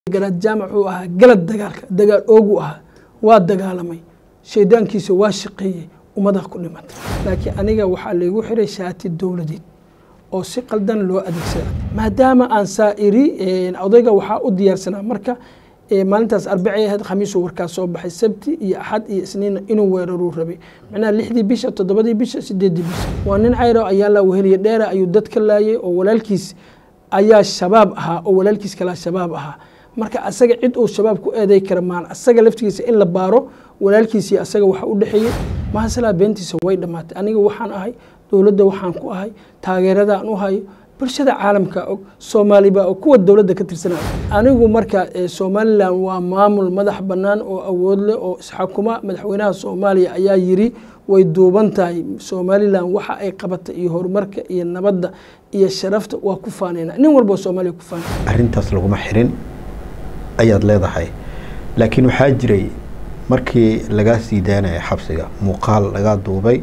garaad jaamac uu ahaa galad dagaalka dagaal oogu ahaa waa dagaalamay shaydaankiisa waa shaqeeyey ummadaa ku dhimatay laakiin aniga waxaa laygu xiray shaati dowladeed oo si qaldan loo adeegsada maadaama aan saa'iri odayga waxaa u diyaarsanaa marka maalintaas arbacay ahayd khamiisuu warkaas soo baxay sabti iyo axad iyo isniinna inuu weeraruu rabay macnaha lixdii bisha toddobadii bisha sideeddii bisha waa nin cayro ayaa la weheliye dheera ayuu dad ka laayay oo walaalkiis ayaa shabaab ahaa oo walaalkiis kalaa shabaab ahaa marka asaga cid uu shabaab ku eeday kara maan asaga laftigiisa in la baaro walaalkiisii asaga waxa u dhexeeyey mahasalaa beentiisa way dhammaatay aniga waxaan ahay dowladda waxaan ku ahay taageeradaan u hayo bulshada caalamka og soomaaliba og kuwa dowladda ka tirsanaa anigu marka somalilan waa maamul madax bannaan oo awood leh oo isxakuma madaxweynaha soomaaliya ayaa yiri way duuban tahay somalilan waxa ay qabata iyo horumarka iyo nabadda iyo sharafta waa ku faanayna nin walba oo soomaaliya ku faanay arrintaas laguma xirin ayaad leedahay laakiin waxaa jiray markii lagaa sii daanaya xabsiga muuqaal lagaa duubay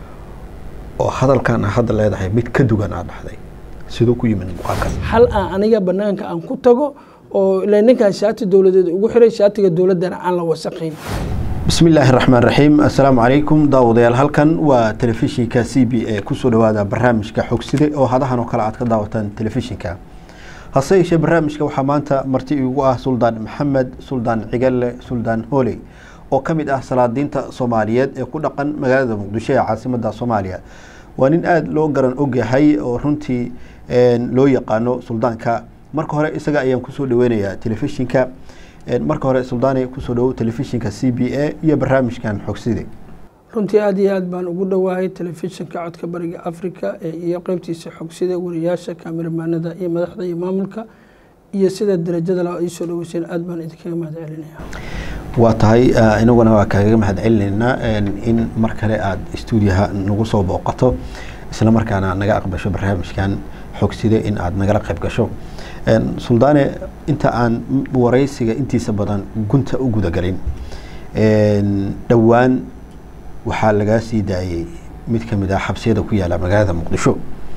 oo hadalkan a hadda leedahay mid ka dugan aad dhahday siduu ku yimid muuqaalkaas hal aan aniga banaanka aan ku tago oo ila ninkan shaati dowladeed ugu xiray shaatiga dowladdana aan la wasaqayn bismi illaahi raxmaan raxiim assalaamu calaykum daawadayaal halkan waa telefishinka c b a kusoo dhawaada barnaamijka xogside oo hadahan oo kale aad ka daawataan telefishinka hase yeeshee barnaamijka waxaa maanta marti igu ah suldaan maxamed suldaan cigalle suldaan hooley oo ka mid ah salaadiinta soomaaliyeed ee ku dhaqan magaalada muqdisho ee caasimada soomaaliya waa nin aada loo garan ogyahay oo runtii loo yaqaano suldaanka marka hore isaga ayaan kusoo dhaweynayaa telefishinka marka hore suldaani kusoo dhawow telefishinka c b a iyo barnaamijkan xogside runtii aada iyo aad baan ugu dhowahay telefishinka codka bariga africa iyo qeybtiisa xogsida wariyaasha kaamiramanada iyo madaxda iyo maamulka iyo sida darajada la iisoo dhaweyseen aad baan idinkaga mahad celinaya waa tahay inaguna waa kaagaga mahad celinaynaa in mar kale aada stuudiyaha nagu soo booqato isla markaana naga aqbasho barnaamijkan xogside in aada nagala qayb gasho suldaane inta aan wareysiga intiisa badan gunta u gudagelin dhowaan waxaa lagaa sii daayey mid ka mid ah xabsiyada ku yaala magaalada muqdisho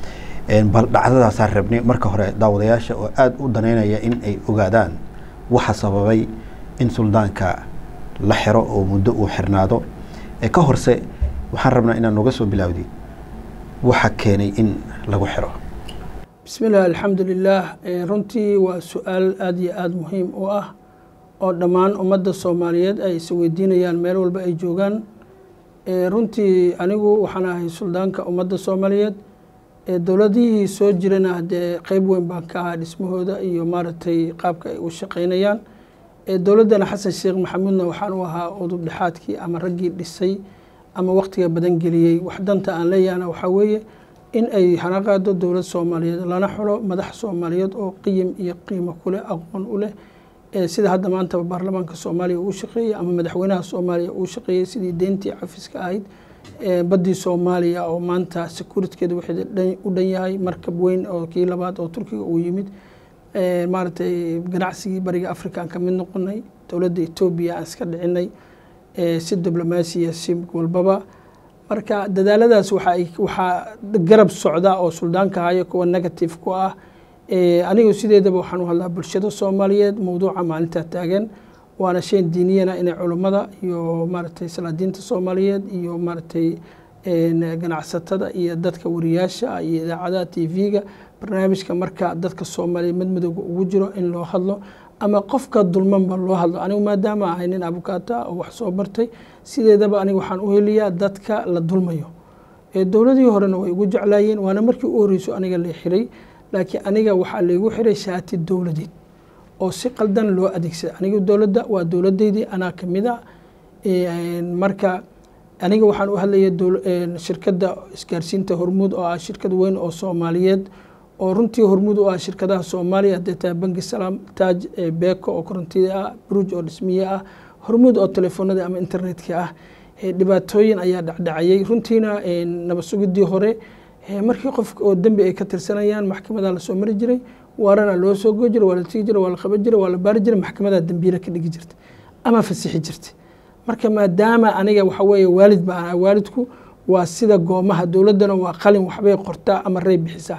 bal dhacdadaasaan rabnay marka hore daawadayaasha oo aada u daneynaya in ay ogaadaan waxa sababay in suldaanka la xiro oo muddo uu xirnaado ka horse waxaan rabnaa inaad noga soo bilaawdi waxa keenay in lagu xiro bismi illah alxamdu lilah runtii waa su-aal aada iyo aada muhiim u ah oo dhammaan ummadda soomaaliyeed ay isweydiinayaan meel walba ay joogaan runtii anigu waxaan ahay suldaanka ummadda soomaaliyeed dowladihii soo jirana dee qeyb weyn baan ka ahaa dhismahooda iyo maaragtay qaabka ay u shaqeynayaan dowladdana xasan sheekh maxamuudna waxaan u ahaa udub dhexaadkii ama raggii dhisay ama waqtiga badan geliyey wax danta aan leeyahna waxaa weeye in ay hana qaado dowlad soomaaliyeed lana xulo madax soomaaliyeed oo qiyim iyo qiimo kuleh aqoon u leh sida hadda maantaba baarlamaanka soomaaliya uu shaqeeyey ama madaxweynaha soomaaliya uu shaqeeyey sidii deyntii cafiska ahayd baddii soomaaliya oo maanta securitkeeda waxay u dhan yahay markab weyn oo kii labaad oo turkiga uu yimid maaragtay ganacsigii bariga africa aan ka mid noqonay dowladda etoobiya aan iska dhicinay si diblomaasiya si walbaba marka dadaaladaas waxaa garab socda oo suldaanka hayo kuwa negative ku ah anigu sideedaba waxaan u hadlaa bulshada soomaaliyeed mowduuca maalintaa taagan waana shan diiniyana inay culummada iyo maaragtay salaadiinta soomaaliyeed iyo maaragtay ganacsatada iyo dadka wariyaasha iyo idaacadaha t v-ga barnaamijka marka dadka soomaaliyeed madmadowga ugu jiro in loo hadlo ama qofka dulmanba loo hadlo anigu maadaama ahay nin abukaata oo wax soo bartay sideedaba aniga waxaan u heliyaa dadka la dulmayo dowladii horena way igu jeclaayeen waana markii u horeyso aniga la xiray laakiin aniga waxaa laygu xiray shaati dowladeed oo si qaldan loo adeegsada aniga dowladda waa dowladeydii anaa kamid a marka aniga waxaan u hadlaya shirkadda isgaarsiinta hormuud oo ah shirkad weyn oo soomaaliyeed oo runtii hormuud u ah shirkadaha soomaaliya hadday tahay banki salaam taaj beeko oo korontida ah bruj oo dhismiye ah hormuud oo telefoonada ama internetka ah dhibaatooyin ayaa dhacdhacayay runtiina nabad sugidii hore markii qof oo dembi ay ka tirsanayaan maxkamadaa lasoo mari jiray waarana loo soo goo jira waa la tigi jira waa la qaban jira waa la baari jira maxkamadaa dembiila ka dhigi jirta ama fasixi jirta marka maadaama aniga waxa weeye waalid baan waalidku waa sida goomaha dowladdana waa qalin waxbay qortaa ama rey bixisaa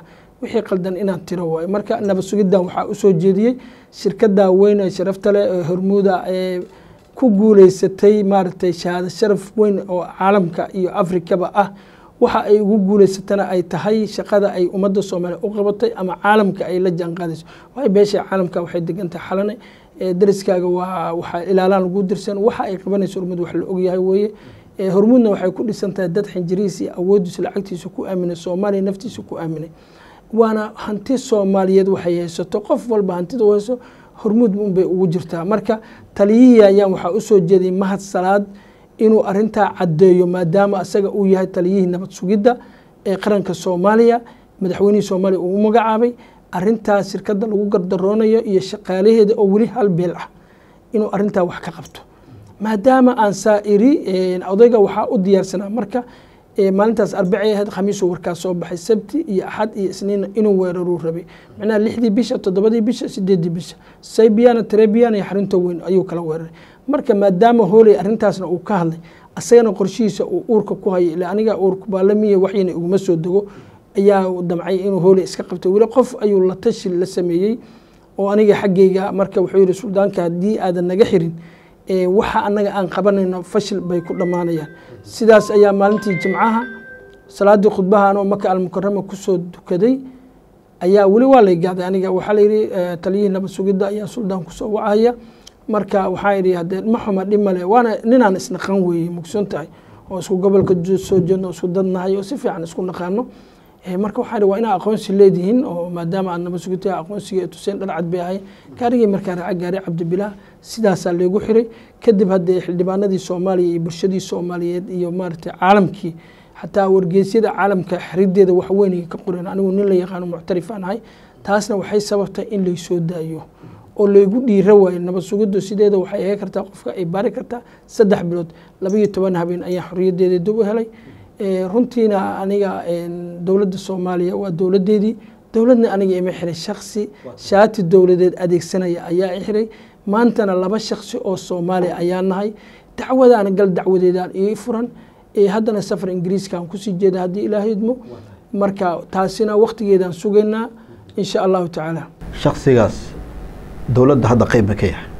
wixii qaldan inaan tiro waayo marka nabad sugiddan waxaa usoo jeediyey shirkadda weyn ee sharafta leh ee hormuuda ee ku guuleysatay maaragtay shahaado sharaf weyn oo caalamka iyo afrikaba ah waxa ay ugu guuleysatana ay tahay shaqada ay ummadda soomaaliya u qabatay ama caalamka ay la jaanqaadayso waayo beesha caalamka waxay degantahay xalane dariskaaga waa waxaa ilaalaan lagu dirsan waxa ay qabanayso hormuud wax la ogyahay weeye hormuudna waxay ku dhisan tahay dad xinjirihiisa iyo awoodiisa lacagtiisa ku aaminay soomaaliya naftiisa ku aaminay waana hanti soomaaliyeed waxay haysato qof walba hantida u hayso hormuud unbay ugu jirtaa marka taliyihii ayaan waxaa usoo jeeday mahad salaad inuu arintaa caddeeyo maadaama asaga uu yahay taliyihii nabad sugidda ee qaranka soomaaliya madaxweynihii soomaaliya uu u magacaabay arintaas shirkadda lagu gardaroonayo iyo shaqaalaheeda oo weli hal beel ah inuu arintaa wax ka qabto maadaama aan saa iri odayga waxaa u diyaarsanaa marka maalintaas arbacay ahayd khamiisuu warkaas soo baxay sabti iyo axad iyo isniinna inuu weeraruu rabay macnaha lixdii bisha toddobadii bisha sideedii bisha saybiana trebiana iyo xarunta weyn ayuu kala weeraray marka maadaama hooley arrintaasna uu ka hadlay asagana qorshihiisa uu uurka ku hayay ila aniga uurka baalamiya waxyina iguma soo dego ayaa damcay inuu hooley iska qabtay weli qof ayuu la tashi la sameeyey oo aniga xaggayga marka wuxuu yihi suldaanka haddii aadan naga xirin waxa anaga aan qabanayno fashil bay ku dhammaanayaan sidaas ayaa maalintii jimcaha salaadii khudbaha anoo maka almukarama kusoo dukaday ayaa weli waa lay gaaday aniga waxaa layidhi taliyihii nabad sugidda ayaa suldaan kusoo wacaya marka waxaa idhi hadee ma xuma dhib male waana ninaan isnaqan weeye mugsoon tahay oo isku gobolka soo jeedno isku dadnahay oo si fiican isku naqaano marka waxaa idhi waa inaa aqoonsi leedihiin oo maadaama aad nabad sugidta aqoonsiga ee tuseen dhalcad bay ahay gaarigii markaa raaca gaari cabdibilaah sidaasaa leegu xiray kadib haddee xildhibaanadii soomaaliya iyo bulshadii soomaaliyeed iyo maaragtay caalamkii xataa wargeysyada caalamka xirideeda wax weyn ka qoreen anigu nin la yaqaano muctarifaan ahay taasna waxay sababtay in laysoo daayo oo laygu dhiira waayo nabad sugiddu sideeda waxay ahe kartaa qofka ay baari kartaa saddex bilood labaiyo toban habeen ayaa xorriyadeeda dib u helay runtiina aniga dowladda soomaaliya waa dowladeedii dowladna aniga ima xiray shaksi shaati dowladeed adeegsanaya ayaa i xiray maantana laba shaksi oo soomaaliya ayaa nahay dacwadaana gal dacwadeedaan ii furan haddana safar ingiriiskaan kusii jeeda haddii ilaaha idmo marka taasina waktigeedaan sugaynaa insha allahu tacaala shaksigaas dowladda hadda qeyba ka yahay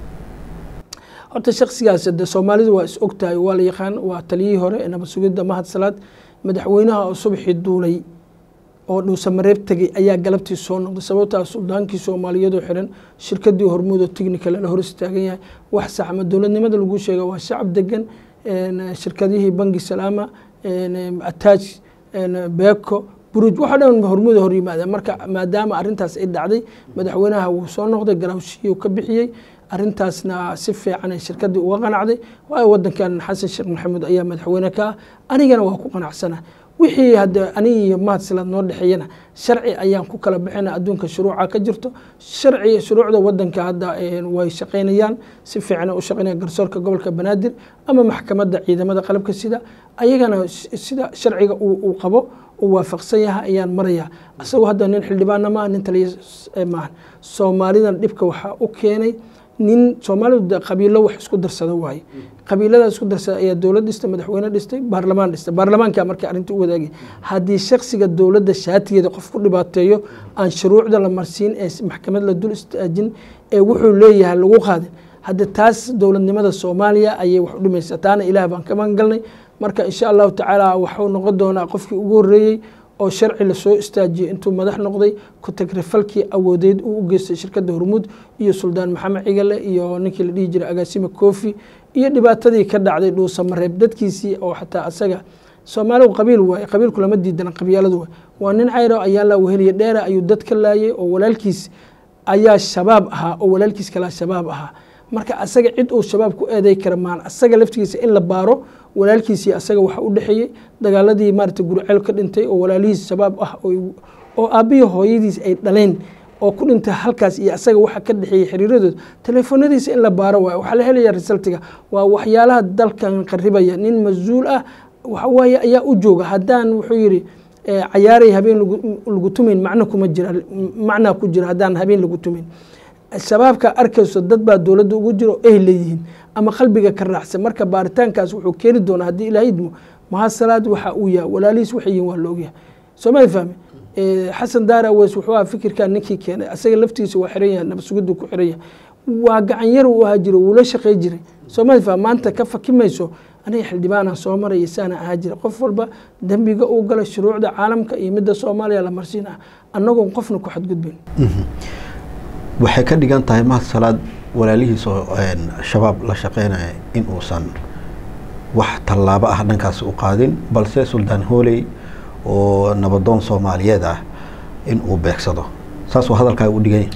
horta shaksigaas de soomaalidu waa is ogtahay waa la yaqaan waa taliyihii hore ee nabad sugidda mahad salaad madaxweynaha oo subaxii duulay oo dhuusamareeb tegey ayaa galabtii soo noqday sababtaa suldaankii soomaaliyeed oo xiran shirkadii hormuud oo technical la hor istaagan yahay wax sax ama dowladnimada lagu sheega waa shacab degan shirkadihii bangi salaama ataaj beeko buruj waxa dhan hormuuda hor yimaadeen marka maadaama arrintaas ay dhacday madaxweynaha wuu soo noqday garaawshiyuu ka bixiyey arrintaasna si fiican ay shirkadii uga qanacday waayo wadankan xasan sheekh maxamuud ayaa madaxweyne ka ah anigana waa ku qanacsana wixii hadde aniga iyo mahadsilaad noo dhexeeyana sharci ayaan ku kala bixina adduunka shuruuca ka jirto sharci shuruucda wadanka hadda way shaqaynayaan si fiican u shaqaynaya garsoorka gobolka banaadir ama maxkamadda ciidamada qalabka sida ayagana sida sharciga uu qabo uu waafaqsan yahay ayaan maraya isagoo hadda nin xildhibaana maaha nin taliya maaha soomaalidan dhibka waxaa u keenay nin soomaalidu qabiilo wax isku darsada waaye qabiilada isku darsada ayaa dowlad dhistay madaxweyne dhistay baarlamaan dhistay baarlamaanka marka arrinta u wadaagay haddii shaksiga dowladda shaatigeeda qof ku dhibaateeyo aan shuruucda la marsiin ee maxkamad la dul istaajin ee wuxuu leeyahay lagu qaadin hadda taas dowladnimada soomaaliya ayay wax u dhimaysaa taana ilaah baan ka magangalnay marka insha allahu tacaala waxuu noqon doonaa qofkii ugu horreeyey oo sharci lasoo istaajiyey intuu madax noqday ku-tagrifalkii awoodeed uu u geystay shirkadda hormuud iyo suldaan maxamed cigale iyo ninkii la dhihi jiray agaasime kofi iyo dhibaatadii ka dhacday dhuusamareeb dadkiisii oo xataa asaga soomaaligu qabiil waaye qabiilku lama diidana qabyaaladu waay waa nin cayro ayaa la weheliye dheera ayuu dad ka laayay oo walaalkiis ayaa shabaab ahaa oo walaalkiis kalaa shabaab ahaa marka asaga cid uu shabaab ku eeday kara maan asaga laftigiisa in la baaro walaalkiisii asaga waxa u dhexeeyey dagaaladii maarata guriceel ka dhintay oo walaalihiis shabaab ah oo aabbihi hooyadiis ay dhaleen oo ku dhintay halkaas iyo asaga waxa ka dhexeeyey xiriiradooda teleefonadiisa in la baaro waay waxaa la helaya resultiga waa waxyaalaha dalkan qaribaya nin mas-uul ah waxawaaye ayaa u jooga haddaan wuxuu yidhi cayaaray habeen lagu tumayn macno kuma jira macnaa ku jira haddaan habeen lagu tumayn shabaabka arkayso dad baa dowladda ugu jiro ay leeyihiin ama qalbiga ka raacsan marka baaritaankaas wuxuu keeni doonaa haddii ilaahay idmo mahasalaad waxa uu yahay walaalihiis waxay yihiin waa la ogyahay soomali fahme xasan daara weys wuxuu aha fikirkan ninkii keenay asaga laftiisa waa xiran yahay nabadsugidu ku xiran yahay waa gacan yar uu ahaa jiro wuu la shaqey jiray soomalifa maanta ka fakimayso aniga xildhibaanaan soo maraya saana ahaa jira qof walba dembiga uu galay shuruucda caalamka iyo midda soomaaliya la marsiin ah annagoon qofna ku xadgudbayn waxay ka dhigan tahay mahad salaad walaalihiis oo shabaab la shaqeynaya in uusan wax tallaabo ah dhankaas u qaadin balse suldaan hooley oo nabadoon soomaaliyeed ah in uu beegsado saasuu hadalkaaga u dhiganya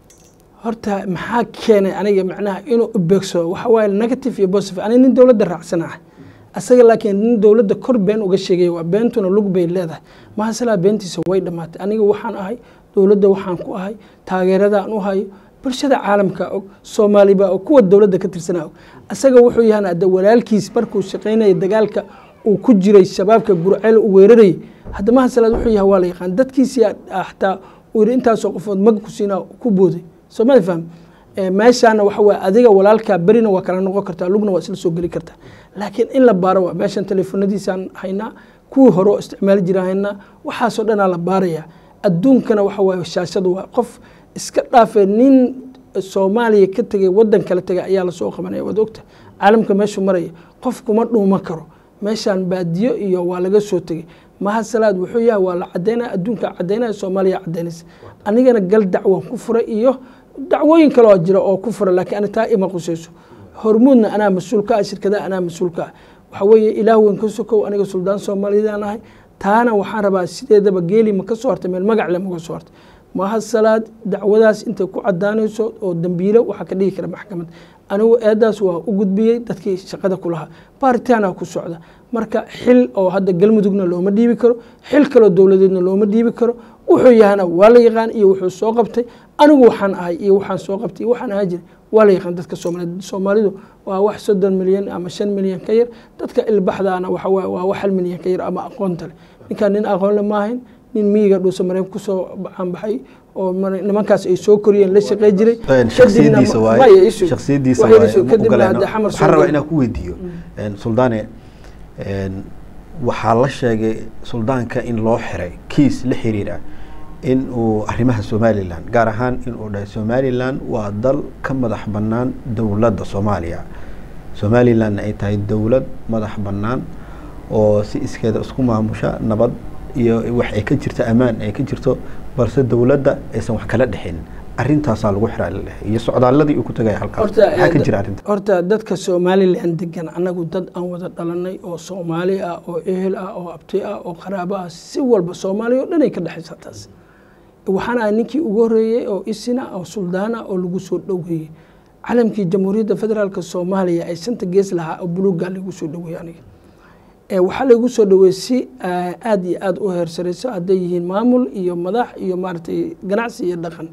horta maxaa keenay aniga macnaha inuu ubeegsado waxa waaye negative iyo positive aniga nin dowladda raacsanaha asaga laakiin nin dowladda kor been uga sheegaya waa beentuna lug bay leedahay mahasalaa beentiisa way dhammaatay aniga waxaan ahay dowladda waxaan ku ahay taageeradaan u hayo bulshada caalamka og soomaalibaa og kuwa dowladda ka tirsanaa og asaga wuxuu yahan hadda walaalkiis markuu shaqaynaya dagaalka uu ku jiray shabaabka gurceel u weerarayay hadda mahasalaad wuxuu yahay waa la yaqaan dadkiisii xataa uu yidhi intaasoo qofood mag ku siinaa ku booday soomali faham meeshaana waxa waye adiga walaalkaa berina waa kala noqon kartaa lugna waa isla soo geli kartaa laakiin in la baaro waa meeshan teleefonadiisaan haynaa kuwii hore oo isticmaali jiraan haynaa waxaasoo dhanaa la baarayaa adduunkana waxa waaye shaashadu waa qof iska dhaafee nin soomaaliya ka tegay wadan kala tegay ayaa lasoo qabanaya waad ogta caalamka meeshuu maraya qof kuma dhuuma karo meeshaan baadiyo iyo waa laga soo tegay mahad salaad wuxuu yahay waa la cadeynaya adduunka cadeynaya soomaaliya cadeynaysa anigana gal dacwan ku furay iyo dacwooyin kaloo jira oo ku furay laakiin ani taa ima qusayso hormuudna anaa mas-uul ka ah shirkadaha anaa mas-uul ka ah waxa weeye ilaah weyn ka sokow aniga suldaan soomaaliyadaan ahay taana waxaan rabaa sideedaba geeli ma ka soo hartay meel magac le maga soo hartay mahad salaad dacwadaas intay ku cadaanayso oo dambiile waxaa ka dhigi kara maxkamad anigu eedaas waa u gudbiyey dadkii shaqada ku lahaa baaritaana ku socda marka xil oo hadda galmudugna looma dhiibi karo xil kaloo dowladeedna looma dhiibi karo wuxuu yahana waa la yaqaan iyo wuxuu soo qabtay anigu waxaan ahay iyo waxaan soo qabtay iyo waxaan ahaa jiray waa la yaqaan dadka soomaaliyeed soomaalidu waa wax soddon milyan ama shan milyan ka yar dadka ilbaxdaana waxa waaye waa wax hal milyan ka yar ama aqoonta leh ninkaan nin aqoon le maahayn nin miyiga dhuusa mareen kusoo caanbaxay oo nimankaas ay soo koriyeen la shaqey jiray shaksiyadiisa waaye shaksiyadiisa waaye waxaan rabaa inaan ku weydiiyo suldaane waxaa la sheegay suldaanka in loo xiray kiis la xiriira in uu arrimaha somalilan gaar ahaan in uu dhahay somalilan waa dal ka madax bannaan dowladda soomaaliya somalilanna ay tahay dowlad madax bannaan oo si iskeeda isku maamusha nabad iyo wax ay ka jirto ammaan ay ka jirto balse dowladda aysan wax kala dhexin arintaasaa lagu xiraa iyo socdaaladii uu ku tagaya halkaas maxaa ka jira arrinta horta dadka somalilan degan annagu dad aan wada dhalanay oo soomaali ah oo ehel ah oo abti ah oo qaraabo ah si walba soomaaliya oo dhan ay ka dhexaysa taas waxaan ahay ninkii ugu horreeyey oo isina oo suldaana oo lagu soo dhoweeyey calamkii jamhuuriyadda federaalk soomaaliya ay shanta gees lahaa oo buluuggaa lagu soo dhoweeyey aniga waxaa laygu soo dhaweeyey si aada iyo aada u heersarayso hadday yihiin maamul iyo madax iyo maaragtay ganacsi iyo dhaqan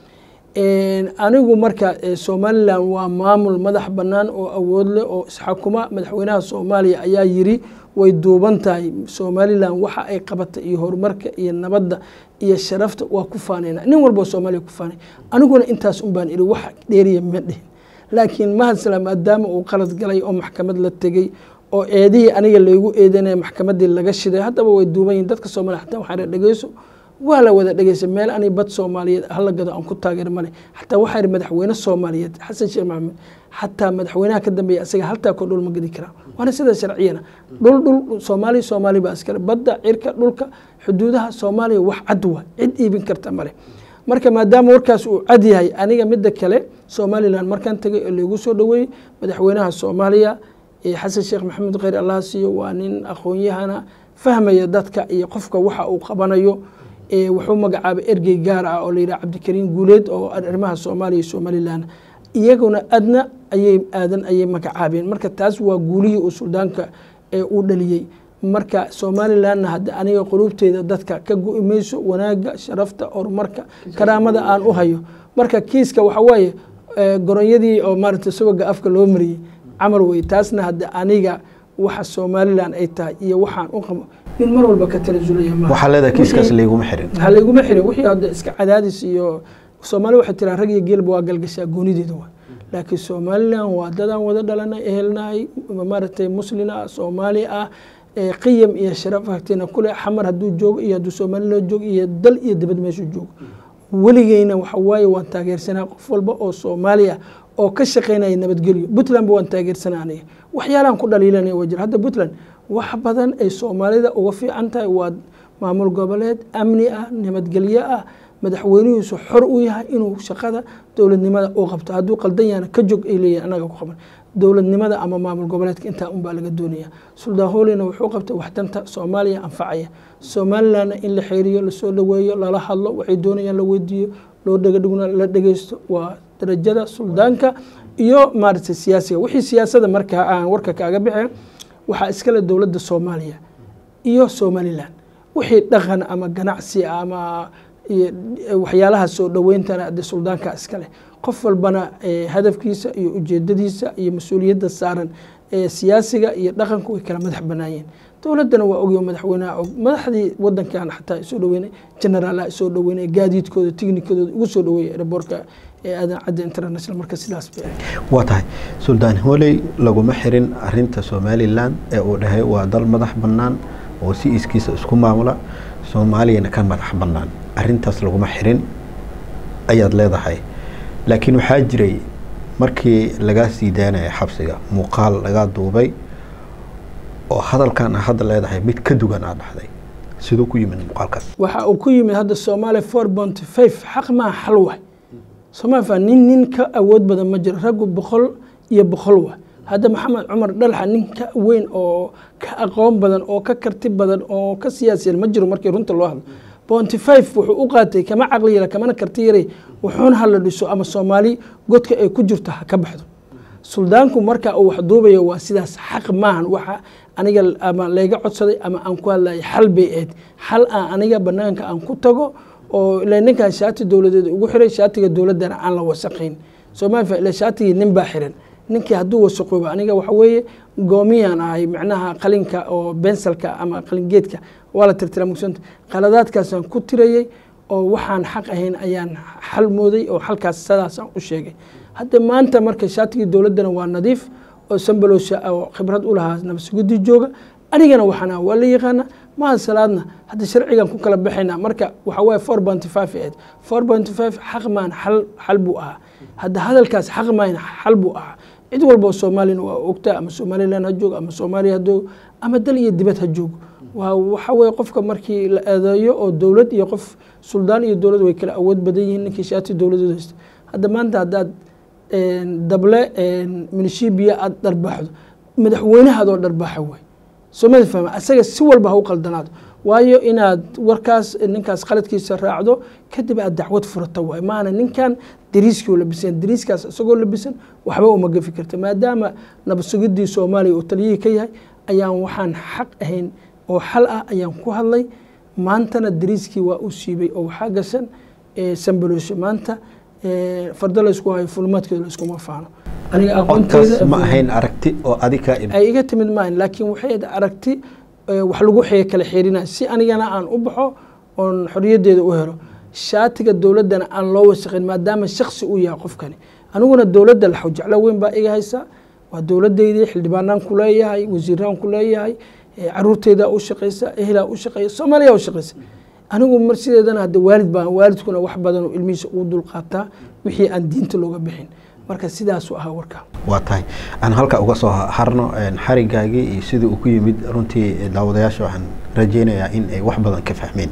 anigu marka somalilan waa maamul madax bannaan oo awood leh oo isxakuma madaxweynaha soomaaliya ayaa yiri way duuban tahay somalilan waxa ay qabata iyo horumarka iyo nabadda iyo sharafta waa ku faanayna nin walba oo soomaaliya ku faanay aniguna intaas un baan idhi wax dheeriya ma dhihin laakiin mahadsala maadaama uu qalad galay oo maxkamad la tegey oo eedihii aniga laygu eedanaya maxkamadii laga shiday haddaba way duuban yihin dadka soomaliya xataa waxaa dhegeyso waa la wada dhegeysa meel ani bad soomaaliyeed hala gado aan ku taageer male xataa waxaa yihi madaxweyne soomaaliyeed xasan sheekh maxamed xataa madaxweynaha ka dambeeya asaga haltaa koo dhul ma gedi karaa waana sida sharciyana dhul dhul soomaaliya soomaali baa iskale badda cirka dhulka xuduudaha soomaaliya wax cad waa cid iibin karta male marka maadaama warkaas uu cad yahay aniga midda kale somalilan markaan tegay oo laygu soo dhaweeyey madaxweynaha soomaaliya xasan sheekh maxamed kheyr allah siiyo waa nin aqoon-yahana fahmaya dadka iyo qofka waxa uu qabanayo wuxuu magacaabay ergey gaar ah oo la yidhaha cabdikariim guuleed oo arrimaha soomaaliya iyo somalilan iyaguna adna ayay aadan ayay magacaabeen marka taas waa guulihii uu suldaanka uu dhaliyey marka somalilanna hadda aniga quluubteeda dadka ka go-i mayso wanaagga sharafta horumarka karaamada aan u hayo marka kiiska waxa waaye goronyadii oo maaragtay subaga afka loo mariyey camal wey taasna hadda aniga waxa somalilan ay tahay iyo waxaan u qabo nin mar walba ka tanasulaya ma waxaa leedahay kiiskaas layguma xirin ha layguma xirin wixii hadda iska cadaadis iyo soomaali waxay tiraa rag iyo geelba waa galgashaa goonideeda waa laakiin somalilan waa dadaan wada dhalanay ehelnahay maaragtay muslin ah soomaali ah qiyam iyo sharaf agteena kule xamar hadduu joogo iyo hadduu somaliland joogo iyo dal iyo dibad meeshuu joogo weligeyna waxa waaye waan taageersanaa qof walba oo soomaaliya oo ka shaqeynaya nabadgelyo puntlandba waan taageersanaa aniga waxyaalaan ku dhaliilanaya waa jira hadda puntland wax badan ay soomaalida uga fiican tahay waa maamul goboleed amni ah nabadgelyo ah madaxweynihiisu xor u yahay inuu shaqada dowladnimada u qabto hadduu qaldan yahana ka jog ay leeyihin anaga ku qaban dowladnimada ama maamul goboleedka intaa unbaa laga doonaya suldaan hoolina wuxuu qabtay waxdanta soomaaliya anfacaya somalilandna in la xeeriyo lasoo dhaweeyo lala hadlo waxay doonayaan la weydiiyo loo dhegadhigna la dhegeysto waa darajada suldaanka iyo maaragtay siyaasiga wixii siyaasada markaa aan warka kaaga bixin waxaa iskale dowladda soomaaliya iyo somaliland wixii dhaqan ama ganacsi ama waxyaalaha soo dhaweyntana de suldaanka iskale qof walbana hadafkiisa iyo ujeedadiisa iyo mas-uuliyadda saaran siyaasiga iyo dhaqanku way kala madax banaayeen dowladdana waa ogyo madaxweynaha og madaxdii wadankan xataa soo dhaweynay generaalaha soo dhaweynay gaadiidkooda tignikadooda ugu soo dhaweeyay airboortka aadan cadda international marka sidaas bay waa tahay suldaan hooley laguma xirin arinta somalilan ee uu dhahay waa dal madax bannaan oo si iskiisa isku maamula soomaaliyana ka madax bannaan arintaas laguma xirin ayaad leedahay laakiin waxaa jiray markii lagaa sii daanaya xabsiga muuqaal lagaa duubay oo hadalkan a hadda leedahay mid ka dugan aa dhahday siduu ku yimid muuqaalkaas waxa uu ku yimid hadda soomaaliya four point five xaq maa xal waay somaaliya nin nin ka awood badan ma jiro raggu boqol iyo boqol waay hadda maxamed cumar dhalxa nin ka weyn oo ka aqoon badan oo ka karti badan oo ka siyaasiyan ma jiro markii runta loo hadlo bonty five wuxuu u qaatay kama caqli yara kamana karti yaray wuxuuna hala dhiso ama soomaali godka ay ku jirto ha ka baxdo suldaanku marka uu wax duubayo waa sidaas xaq maahan waxa aniga ama layga codsaday ama aan ku hadlaya xal bay ahayd xal aan aniga banaanka aan ku tago oo ila ninkan shaati dowladeed ugu xiray shaatiga dowladdana aan la wasaqayn soomaaliya ila shaatigii nin baa xiran ninkii hadduu wasaqoobo aniga waxa weeye goomiyaan ahay macnaha qalinka oo bensalka ama qalingeedka waa la tirtira mugsanta qaladaadkaasaan ku tirayey oo waxaan xaq ahayn ayaan xal mooday oo xalkaas sidaasaan u sheegay hadda maanta marka shaatigii dowladdana waa nadiif oo sambalowsha oo khibrad u lahaa nabasugudi jooga anigana waxaana waa la yaqaana maha salaadna hadda sharcigan ku kala baxayna marka waxa waaye four pointy five ahayd four pointy five xaq maan xal xal buu ahaa hadda hadalkaas xaq maan xal buu ahaa cid walba oo soomaaliyana waa ogtaa ama somaliland ha joogo ama soomaaliya ha joogo ama dal iyo dibad ha joogo waa waxa weye qofka markii la eedeeyo oo dowlad iyo qof suldaan iyo dowlad way kala awood badan yihiin ninkii shaati dowladeed haysta hadda maanta haddaad dable minishibiya aada dharbaaxdo madaxweynahaadoo dharbaaxa way soomali fahma asaga si walba ha u qaldanaado waayo inaad warkaas ninkaas qaladkiisa raacdo kadib aad dacwad furata waay maana ninkan dariiskii labisan dariiskaas isagoo labisan waxba uma gafi karta maadaama nabadsugidii soomaaliya uu taliyihii ka yahay ayaan waxaan xaq ahayn oo xal ah ayaan ku hadlay maantana dariiskii waa u siibay oo waxaa gashan sambalosho maanta fardo laysku hayo fulmaadkeeda layskuma faano aniga codkaas ma ahayn aragti oo adiga ay iga timid maahan laakiin waxay aragti wax lagu kala xeerinaya si anigana aan u baxo oon xoriyaddeeda u helo shaatiga dowladdana aan loo wasaqin maadaama shaksi uu yahay qofkani aniguna dowladda laxw jeclo weyn baa iga haysa waa dowladdeydii xildhibaanaan ku leeyahay wasiiraan ku leeyahay caruurteydaa u shaqaysa ehelaa u shaqeeya soomaaliya u shaqaysa anigu mar sideedana hadda waalid baan waalidkuna wax badan oo ilmihiisa ugu dulqaataa wixii aan diinta looga bixin marka sidaasuu ahaa warka waa tahay aan halka uga soo harno xarigaagii iyo sidii uu ku yimid runtii daawadayaasha waxaan rajeynayaa in ay wax badan ka fahmeen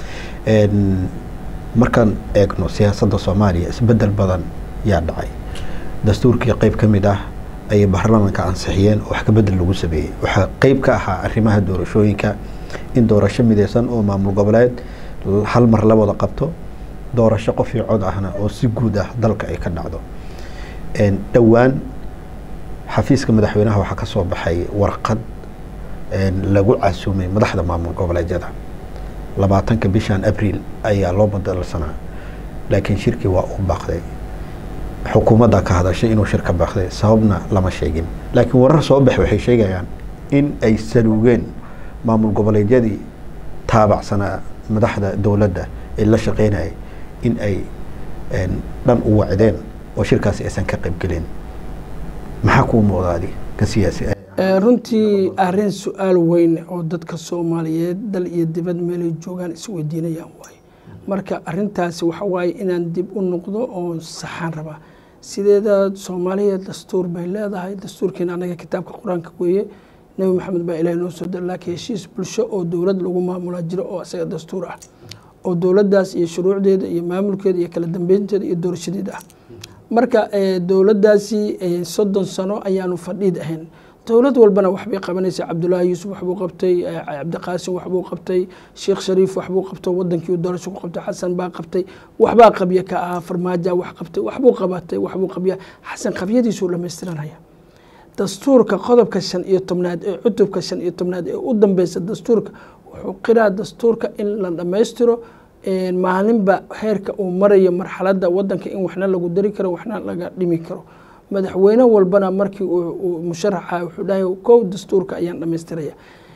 markaan eegno siyaasadda soomaaliya isbedel badan yaa dhacay dastuurkii qeyb ka mid ah ayay baarlamaanka ansixiyeen oo wax ka bedel lagu sameeyey waxaa qeyb ka ahaa arrimaha doorashooyinka in doorasho mideysan oo maamul goboleed hal mar la wada qabto doorasho qof iyo cod ahna oo si guud ah dalka ay ka dhacdo dhowaan xafiiska madaxweynaha waxaa ka soo baxay warqad lagu casuumay madaxda maamul goboleedyada labaatanka bishan abriil ayaa loo badalsanaa laakiin shirkii waa u baaqday xukuumadda ka hadashay inuu shirka baaqday sababna lama sheegin laakiin warar soo bax waxay sheegayaan in ay saluugeen maamul goboleedyadii taabacsanaa madaxda dowladda ee la shaqeynayay in ay dhan u wacdeen oo shirkaasi aysan ka qaybgelin maxaa kuu muuqda adi ka siyaasi runtii arrin su-aal weyn oo dadka soomaaliyeed dal iyo dibad meelay joogaan isweydiinayaan waaye marka arintaasi waxa waaye inaan dib u noqdo oo saxaan rabaa sideeda soomaaliya dastuur bay leedahay dastuurkeena anaga kitaabka qur-aanka weeye nebi maxamed baa ilaah noo soo dira laakiin heshiis bulsho oo dowlad lagu maamulaa jiro oo isaga dastuur ah oo dowladdaas iyo shuruucdeeda iyo maamulkeeda iyo kala dambeynteeda iyo doorashadeeda ah marka dowladdaasi soddon sano ayaanu fadhiid ahayn dowlad walbana waxbay qabanaysa cabdulaahi yuusuf waxbuu qabtay cabdiqaasim waxbuu qabtay sheekh shariif waxbuu qabto wadankii doorasho ku qabtay xasan baa qabtay waxbaa qabya ka ahaa farmaaja wax qabtay waxbuu qabatay waxbuu qabya xasan qabyadiisuu dhamaystiranaya dastuurka qodobka shan iyo tobnaad ee cutubka shan iyo tobnaad ee u dambeysa dastuurka wuxuu qiraa dastuurka in la dhammaystiro maalinba heerka uu marayo marxaladda wadanka in waxna lagu dari karo waxna laga dhimi karo madaxweyne walbana markii uu musharaxa wuxuu dhahay kow dastuurka ayaan dhamaystiraya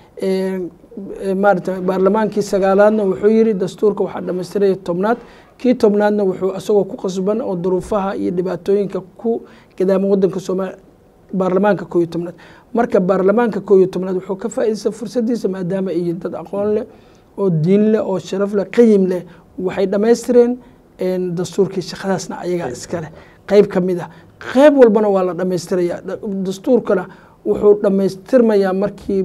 maarata baarlamaankii sagaalaadna wuxuu yiri dastuurka waxaa dhamaystiraya tobnaad kii tobnaadna wuxuu isagoo ku qasban oo duruufaha iyo dhibaatooyinka ku gadaama wadanka soomaaliya baarlamaanka koo iyo tobnaad marka baarlamaanka koo iyo tobnaad wuxuu ka faa'iidaysta fursadiisa maadaama ay dad aqoon leh oo diin leh oo sharaf leh qayim leh waxay dhammaystireen dastuurkii shaqadaasna ayagaa iska leh qayb ka mid ah qayb walbana waa la dhammaystiraya dastuurkana wuxuu dhammaystirmayaa markii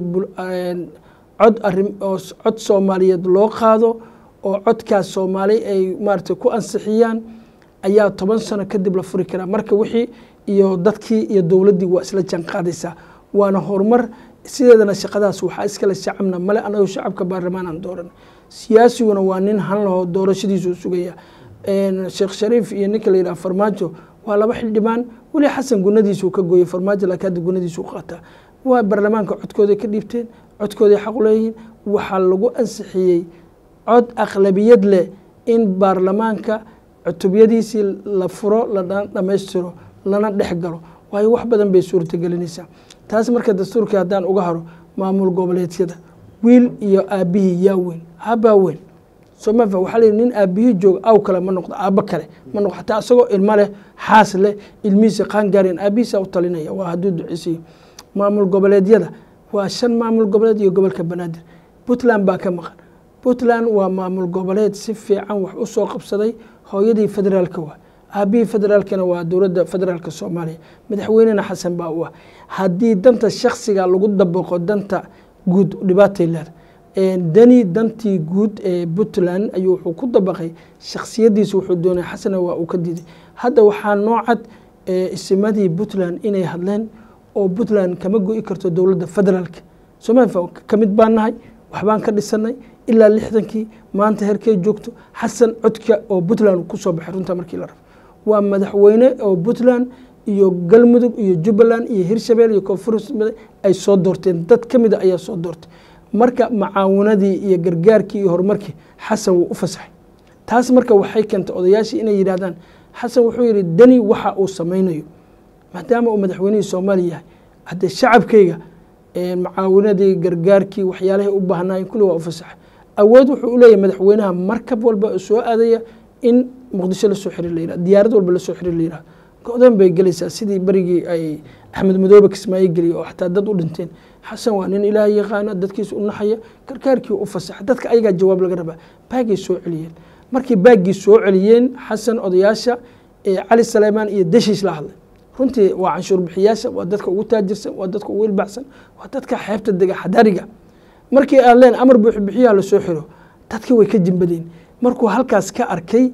cod arin oo cod soomaaliyeed loo qaado oo codkaas soomaali ay maarata ku ansixiyaan ayaa toban sano kadib la furi karaa marka wixii iyo dadkii iyo dowladdii waa isla jaan qaadaysaa waana horumar sideedana shaqadaas waxaa iskale shacabna male anagu shacabka baarlamaan aan dooran siyaasiguna waa nin han laho doorashadiisu sugaya sheekh shariif iyo ninka la yidhaha farmaajo waa laba xildhibaan weli xasan gunadiisuu ka gooyey farmaajo laakiin hadda gunadiisuu qaataa waa baarlamaanka codkooday ka dhiibteen codkooday xaq u leeyihiin waxaa lagu ansixiyey cod aqlabiyad leh in baarlamaanka cutubyadiisii la furo la dhammaystiro lana dhex galo waayo wax badan bay suurtagelinaysaa taas marka dastuurkii haddaan uga haro maamul goboleedyada wiil iyo aabbihii yaa weyn aabbaa weyn somafa waxaa layihi nin aabbihii jooga aw kale ma noqdo aabbo kale ma noqdo xataa isagoo ilmo leh xaas leh ilmihiisa qaangaareen aabbihiisa u talinaya waa hadduu duceysiyo maamul goboleedyada waa shan maamul goboleed iyo gobolka banaadir puntland baa ka maqan puntland waa maamul goboleed si fiican wax u soo qabsaday hooyadii federaalka waa aabihii federaalkana waa dowladda federaalka soomaaliya madaxweynena xasan baa u ah haddii danta shaksiga lagu dabaqo danta guud dhibaatay leeda dani dantii guud ee puntland ayuu wuxuu ku dabaqay shaksiyadiisa wuxuu doonay xasana waa uu ka diiday hadda waxaa noocad isimadii puntland inay hadleen oo puntland kama go-i karto dowladda federaalka somalia ka mid baan nahay waxbaan ka dhisanay ilaa lixdankii maanta herkey joogto xasan codka oo puntland kusoo baxay runta markii la rabo waa madaxweyne oo puntland iyo galmudug iyo jubbaland iyo hirshabelle iyo koonfur ay soo doorteen dad ka mida ayaa soo doortay marka macaawinadii iyo gargaarkii iyo horumarkii xasan wuu u fasaxay taas marka waxay keentay odayaashii inay yidhahdaan xasan wuxuu yidhi dani waxa uu samaynayo maadaama uu madaxweynihii soomaaliya yahay haddee shacabkayga macaawinadii gargaarkii waxyaalahay u baahnaayeen kulli waa u fasaxay awood wuxuu u leeyahay madaxweynaha markab walba oo soo aadaya in muqdisho lasoo xiriir la yirahdo diyaarad walba lasoo xiriir la yirahdo go-dan bay gelaysaa sidii berigii ay axmed madoobe kismaayo geliyay oo xataa dad u dhinteen xasan waa nin ilaahay yaqaana dadkiisa u naxaya gargaarkii u fasaxa dadka ayagaa jawaab laga rabaa baagay soo celiyeen markii baaggii soo celiyeen xasan odayaasha cali saleymaan iyo deshiis la hadlay runtii waa canshuur bixiyaasha waa dadka ugu taajirsan waa dadka ugu ilbaxsan waa dadka xeebta dega xadariga markii aan leen amar buuxbixiyaha lasoo xiro dadka way ka jimbadeen markuu halkaas ka arkay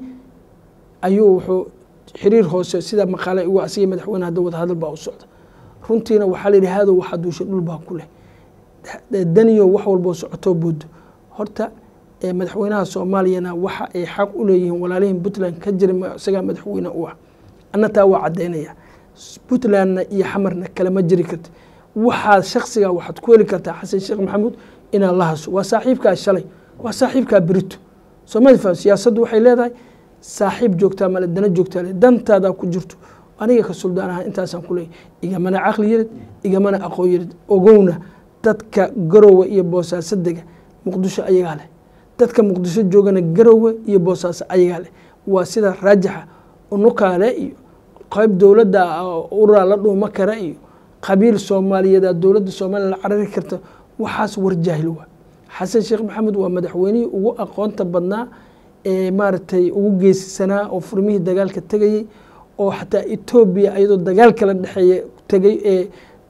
ayuu wuxuu xiriir hoose sida maqaale ugu asiga madaxweyne hadda wadahadal baa u socda runtiina waxaa la yidhi haadow waxaa duushay dhul baa ku leh daniyo wax walboo socotoo boodo horta madaxweynaha soomaaliyana waxa ay xaq u leeyihiin walaalihin puntland ka jira isagaa madaxweyne u ah anna taa waa caddaynaya puntlandna iyo xamarna kalama jiri karta waxaad shaksiga waxaad ku heli kartaa xasan sheekh maxamuud inaad la haso waa saaxiibkaa shalay waa saaxiibkaa berito soomali faham siyaasaddu waxay leedahay saaxiib joogtaa male dana joogtaa le dantaadaa ku jirto aniga ka suldaan ahaa intaasaan ku leeyay igamana caqli yarid igamana aqoon yarid ogowna dadka garowe iyo boosaaso dega muqdisho ayagaa leh dadka muqdisho joogana garowe iyo boosaaso ayagaa leh waa sida raajixa unukaale iyo qayb dowladda uraa la dhuuma kara iyo qabiil soomaaliyeed aa dowladda soomaaliya la carari karta waxaas war jaahil waa xasan sheekh maxamed waa madaxweynihii ugu aqoonta badnaa ee maaragtay ugu geesisanaa oo furmihii dagaalka tegayey oo xataa etoobiya iyadoo dagaal kala dhexeeya tegay ee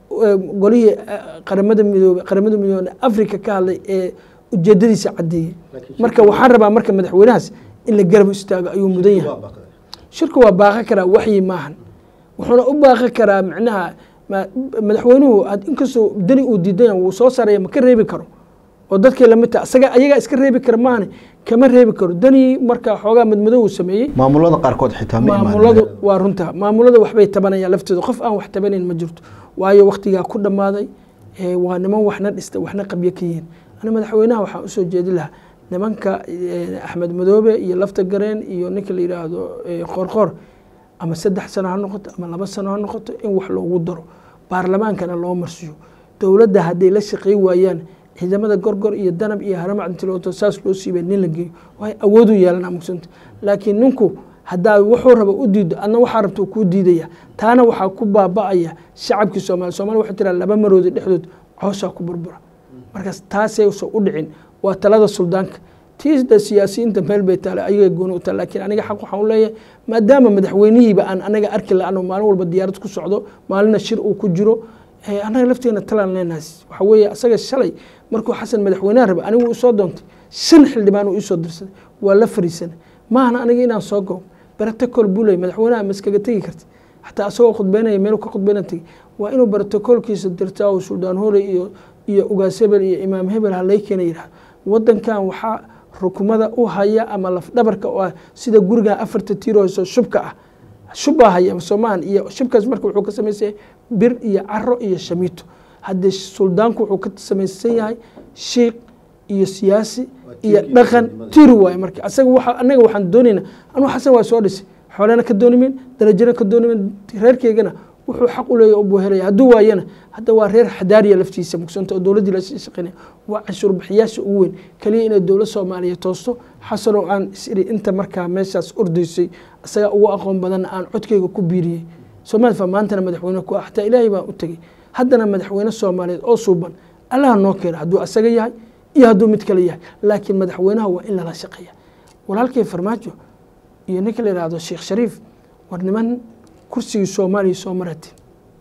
golihii qaramada midoobe qaramada midoobe africa ka hadlay ee ujeedadiisa caddeeyey marka waxaan rabaa marka madaxweynahaas in la garab istaago ayuu mudan yahay shirku waa baaqan karaa waxyi maahan wuxuuna u baaqan karaa micnaha madaxweynuhu inkastoo dani uu diidan wuu soo saaraya ma ka reebi karo oo dadkii lamid taha isaga ayagaa iska reebi kara maahane kama reebi karo dani marka xoogaa madmadow uu sameeyey maamulada qaarkood xitaa ma maamuladu waa runta maamulada waxbay tabanayaan laftooda qof aan wax tabanayn ma jirto waayo waktigaa ku dhammaaday waa niman waxna dhista waxna qabyo ka yihiin ani madaxweynaha waxaan usoo jeedi lahaa nimanka axmed madoobe iyo lafta gareen iyo ninka la yidhaahdo qoorqoor ama saddex sano ha noqoto ama laba sano ha noqoto in wax loogu daro baarlamaankana loo marsiyo dowladda hadday la shaqey waayaan ciidamada gorgor iyo danab iyo haramacdintilooto saas loo siibay nin la geeyo waay awooduu yeelana mugsanta laakiin ninku haddaa wuxuu raba u diido adna waxaa rabta kuu diidaya taana waxaa ku baaba'aya shacabkii soomaaliya somalia waxay tiraa laba maroodi dhexdood coosaa ku burbura markaas taasaysan u dhicin waa talada suldaanka tiida siyaasiyiinta meel bay taale ayaga gooni u taal laakiin aniga xaq waxaan u leeyahay maadaama madaxweynihiiba aan anaga arki la-ano maalin walba diyaarad ku socdo maalina shir uu ku jiro annaga lafteena talaan leenahays waxa weeye asaga shalay markuu xasan madaxweynaha raba anigu isoo doontay shan xildhibaan uu iisoo dirsaday waa la fariisanay maahana aniga inaan soo goob barotocol buu leeyay madaxweynaha ma iskaga tegi karti xataa asagoo khudbeynaya meel ka khudbeyna tegi waa inuu barotocolkiisa dirtaa oo suldaan hooley iyo iyo ugaas hebel iyo imaam hebel halay keena yidhahdo wadankan waxaa rukumada u haya ama lafdhabarka oo ah sida gurigan afarta tiirooso shubka ah shubbaa haya soomahan iyo shubkaas marka wuxuu ka samaysanya bir iyo caro iyo shamiito haddee suldaanku wuxuu ka samaysan yahay shiikh iyo siyaasi iyo dhaqan tiri waaye marka asaga waa anaga waxaan doonaynaa anuu xasan waa soo dhisay xoolena ka doonimin darajana ka doonimin reerkeygana wuxuu xaq u leeyahy buu helaya hadduu waayana hadda waa reer xadaariya laftiisa mugsanta oo dowladdii la shaqeynaya waa canshuur bixiyaasha ugu weyn kaliya inay dowlad soomaaliya toosto xasanoo aan isiri inta markaa meeshaas ordaysay isagaa ugu aqoon badanna aan codkeyga ku biiriyey soomaali fa maantana madaxweyne ku ah xataa ilaahay baan u tegey haddana madaxweyne soomaaliyeed oo suuban allaha noo keena hadduu asaga yahay iyo hadduu mid kale yahay laakiin madaxweynaha waa in lala shaqeeya walaalkay farmaajo iyo ninka la yihahdo sheekh shariif war niman kursigii soomaaliya soo maratin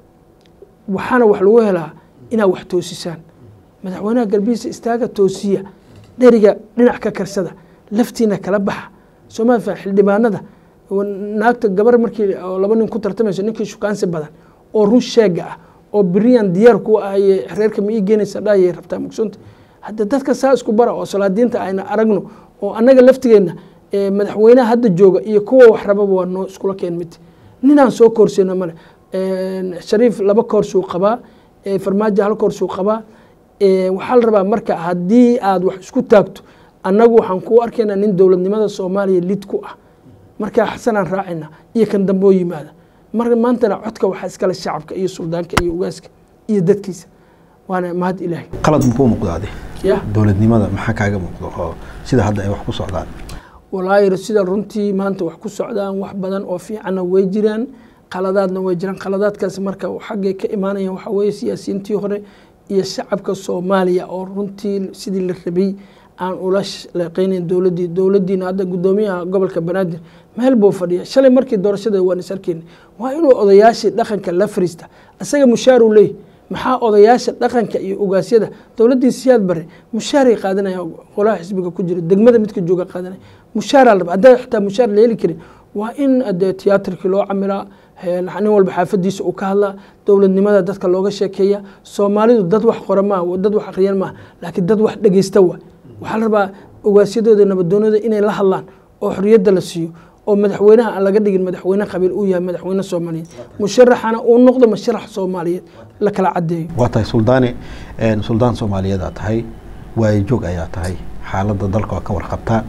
waxaana wax lagu helaa inaad wax toosisaan madaxweynaha galbihiisa istaaga toosiya dheriga dhinac ka karsada laftiina kala baxa soomaali fa xildhibaanada naagta gabar markii laba nin ku tartamayso ninkii shukaansi badan oo run sheega ah oo beriyan diyaar ku ahaye reerka ma ii geenaysa dhahayay rabtaa mugsunta hadda dadka saa isku bara oo salaadiinta ayna aragno oo annaga laftigeenna madaxweynaha hadda jooga iyo kuwa wax rababa waa noo iskula keen mid ninaan soo koorseyno male shariif laba koorsuu qabaa farmaajo hal koorsuu qabaa waxaa la rabaa marka haddii aad wax isku taagto annagu waxaan kuu arkaynaa nin dowladnimada soomaaliya lid ku ah markaa xasanaan raacayna iyo kan damboo yimaada mar maantana codka waxaa iskale shacabka iyo suldaanka iyo ugaaska iyo dadkiisa waana mahad ilaahay qalad makuu muuqdaade ya dowladnimada maxaa kaaga muuqdo oo sida hadda ay wax ku socdaan walaahi sida runtii maanta wax ku socdaan wax badan oo fiicanna way jiraan qaladaadna way jiraan qaladaadkaas marka xaggay ka imaanayaan waxaa weeye siyaasiyiintii hore iyo shacabka soomaaliya oo runtii sidii la rabay aan ula shaqeynayn dowladdii dowladdiina hadda guddoomiyaha gobolka banaadir meel buu fadhiya shalay markii doorashada waan is arkeyna waa inuu odayaashii dhaqanka la fariista isaga mushaar uu leeyahy maxaa odayaasha dhaqanka iyo ugaasyada dowladdii siyaad bare mushaaray qaadanaya qolaha xisbiga ku jira degmada midka jooga qaadanaya mushaaraa laba haddaa xitaa mushaar la heli karin waa in dee tiyaatarkii loo camiraa nin walba xaafadiisa uu ka hadlaa dowladnimada dadka looga sheekeeya soomaalidu dad wax qora maaha dad wax akriyan maaha laakiin dad wax dhegeysta waa waxaa la rabaa ogaasyadooda nabadoonada inay la hadlaan oo xoriyadda la siiyo oo madaxweynaha aan laga dhigin madaxweyne qabiil uu yahay madaxweyne soomaaliyeed musharaxana uu noqdo musharax soomaaliyeed la kala cadeeyo waa tahay suldaane suldaan soomaaliyeed aa tahay waayajoog ayaa tahay xaaladda dalka waa ka warqabtaa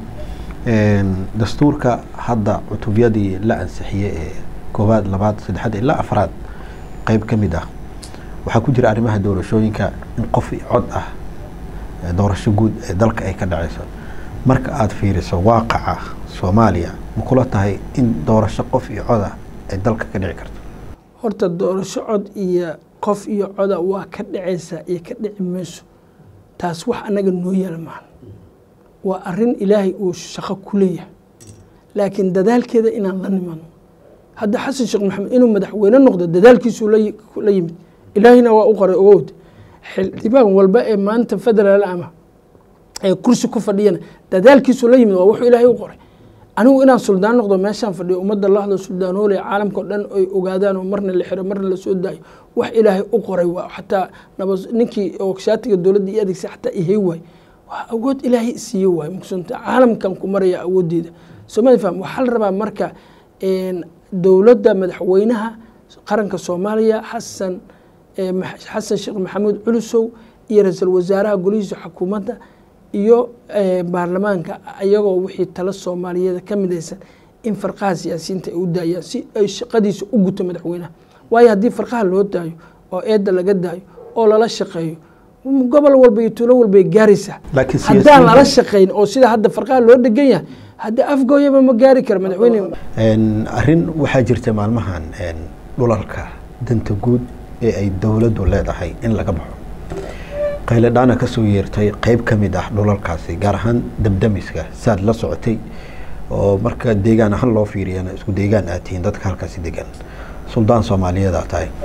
dastuurka hadda cutubyadii la ansixiyey ee koowaad labaad saddexaad ilaa afraad qeyb ka mid ah waxaa ku jira arrimaha doorashooyinka in qof cod ah doorasho guud ee dalka ay ka dhaceyso marka aada fiiriso waaqaca soomaaliya ma kula tahay in doorasho qof iyo cod ah ay dalka ka dhici karto horta doorasho cod iyo qof iyo coda waa ka dhacaysaa iyo ka dhici mayso taas wax annaga noo yaal maahan waa arrin ilaahay uu shaqo ku leeyahay laakiin dadaalkeeda inaan la nimano hadda xasan sheekh maxamed inuu madaxweyne noqdo dadaalkiisuu la yimid ilaahina waa u qoray ogowd xildhibaan walba ee maanta federaal ama ee kursi ku fadhiyana dadaalkiisuu la yimid waa wuxuu ilaahay u qoray anigu inaan suldaan noqdo meeshaan fadhiyo ummadda la hadlo suldaanoole caalamka o dhan ay ogaadaan oo marna la xiro marna lasoo daayo wax ilaahay u qoray waa xataa naba ninkii oo shaatiga dowladda i adeegsa xataa ihey waay waa awood ilaahay isiiye waay maqsunta caalamkan ku maraya awooddeeda soomali faham waxaa la rabaa marka dowladda madaxweynaha qaranka soomaaliya xasan xasan sheekh maxamuud culusow iyo ra-iisul wasaaraha golihiisa xukuumadda iyo baarlamaanka iyagoo wixii tala soomaaliyeeda ka midaysan in farqaha siyaasiyiinta ay u daayaan si ay shaqadiisa u guto madaxweynaha waayo haddii farqaha loo daayo oo eedda laga daayo oo lala shaqeeyo gobol walba iyo tuulo walbay gaaraysaa haddaan lala shaqayn oo sida hadda farqaha loo dhegan yahay hadda afgooyaba ma gaari kara madaxweyne arrin waxaa jirta maalmahan dhulalka danta guud ee ay dowladdu leedahay in laga baxo qayladhaana ka soo yeertay qeyb ka mid ah dhulalkaasi gaar ahaan dabdamiska saad la socotay oo marka deegaan ahaan loo fiiriyana isku deegaan aad tihiin dadka halkaasi degan suldaan soomaaliyeed aa tahay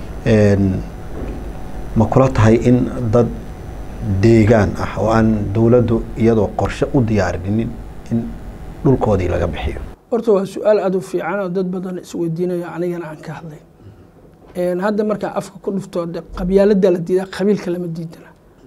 ma kula tahay in dad deegaan ah oo aan dowladdu iyadoo qorshe u diyaarinin in dhulkoodii laga bixiyo horta waa su-aal aada u fiican oo dad badan isweydiinayo anigana aan ka hadlay hadda markaa afka ku dhufto qabyaalada la diidaa qabiilka lama diidana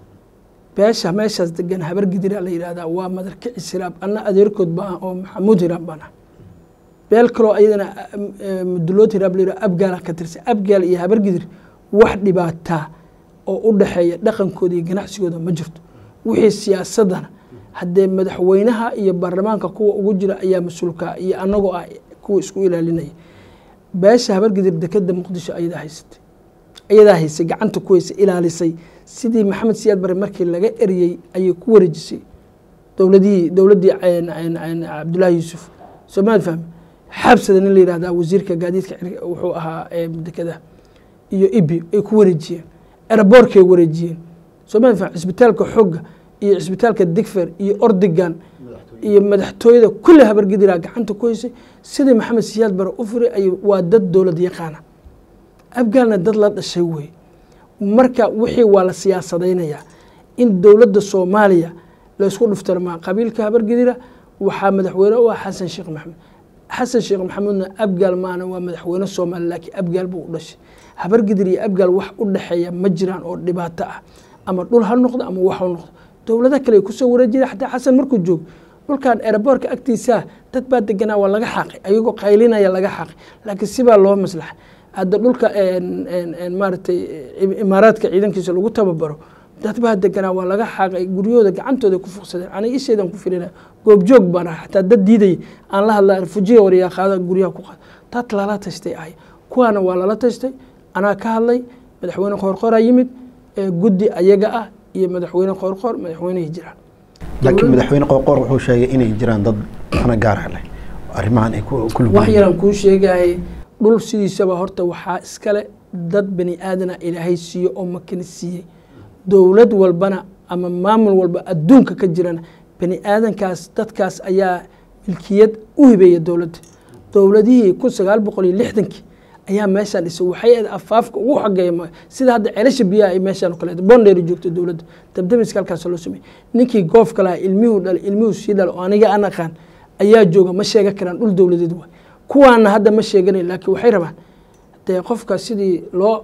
beesha meeshaas degan habargidira la yidhahdaa waa madarkicis hiraab anna adeerkood ba ah oo maxamuud hiraab baan ah beel kaloo ayadana mudulood hiraab la yidhahdo abgaala ka tirsan abgaal iyo habargidir wax dhibaataa oo u dhexeeya dhaqankooda iyo ganacsigooda ma jirto wixii siyaasadana haddee madaxweynaha iyo baarlamaanka kuwa ugu jira ayaa mas-uulka iyo anagoo ah kuwa isku ilaalinaya beesha habargidir dekeda muqdisho ayadaa haysatay ayadaa haysay gacanta ku haysay ilaalisay sidii maxamed siyaad bare markii laga eriyey ayay ku wareejisay dowladihii dowladdii cabdullaahi yuusuf soomaali fahmi xaabsada nin la yihahdaa wasiirka gaadiidka wuxuu ahaa dekeda iyo ibi ay ku wareejiyeen eraboorkay wareejiyeen soomaali fahmi cisbitaalka xooga iyo cisbitaalka digfer iyo ordigan iyo madaxtooyada kulli habargidira gacanta ku haysay sidii maxamed siyaad bare u furay ay waa dad dowlad yaqaana abgaalna dad la dhashay wey marka wixii waa la siyaasadaynayaa in dowladda soomaaliya laysku dhuftarmaa qabiilka habargidira waxaa madaxweyne u ah xasan sheekh maxamed xasan sheekh maxamuudna abgaal maana waa madaxweyne soomaaliya laakiin abgaal buu u dhashay habargidir iyo abgaal wax u dhexeeya ma jiraan oo dhibaato ah ama dhul ha noqdo ama wax ha noqdo dowlado kale kusoo wareejira xataa xasan markuu joogo dhulkan eraboorka agtiisaa dad baa deganaa waa laga xaaqay ayagoo qaylinaya laga xaaqay laakiin sibaa loo maslaxa hadda dhulka maaragtay imaaraadka ciidankiisa lagu tababaro dad baa deganaa waa laga xaaqay guryahooda gacantooda ku fuqsadeen aniga isheedan ku filina goobjoog baan ahay xataa dad diidaya aan la hadla fujiya waryaa qaada guryaha ku qaada dad lala tashtay ahay kuwaana waa lala tashtay anaa ka hadlay madaxweyne qoorqooraa yimid guddi ayaga ah iyo madaxweyne qoorqoor madaxweynehii jiraan laakiin madaxweyne qoorqoor wuxuu sheegay inay jiraan dad ana gaara leh arrimahan ay ku wax yaraan kuu sheegayay dhul sidiisaba horta waxaa iskale dad bani aadana ilaahay siiyo oo makani siiyey dowlad walbana ama maamul walba adduunka ka jirana bani aadankaas dadkaas ayaa milkiyad u hibeeya dowladda dowladihii kun sagaal boqol iyo lixdankii ayaa meeshaan dhisay waxay ahayd afaafka ugu xageeya sida hadda ceelasha biyaha ay meeshaan o kaleeto bondeeri joogta dowladda dabdamiska halkaas loo sameeyey ninkii goofka lahaa ilmihuu dhalay ilmihuu sii dhala oo aniga aan aqaan ayaa jooga ma sheega karaan dhul dowladeed waay kuwaana hadda ma sheeganayn laakiin waxay rabaan dee qofka sidii loo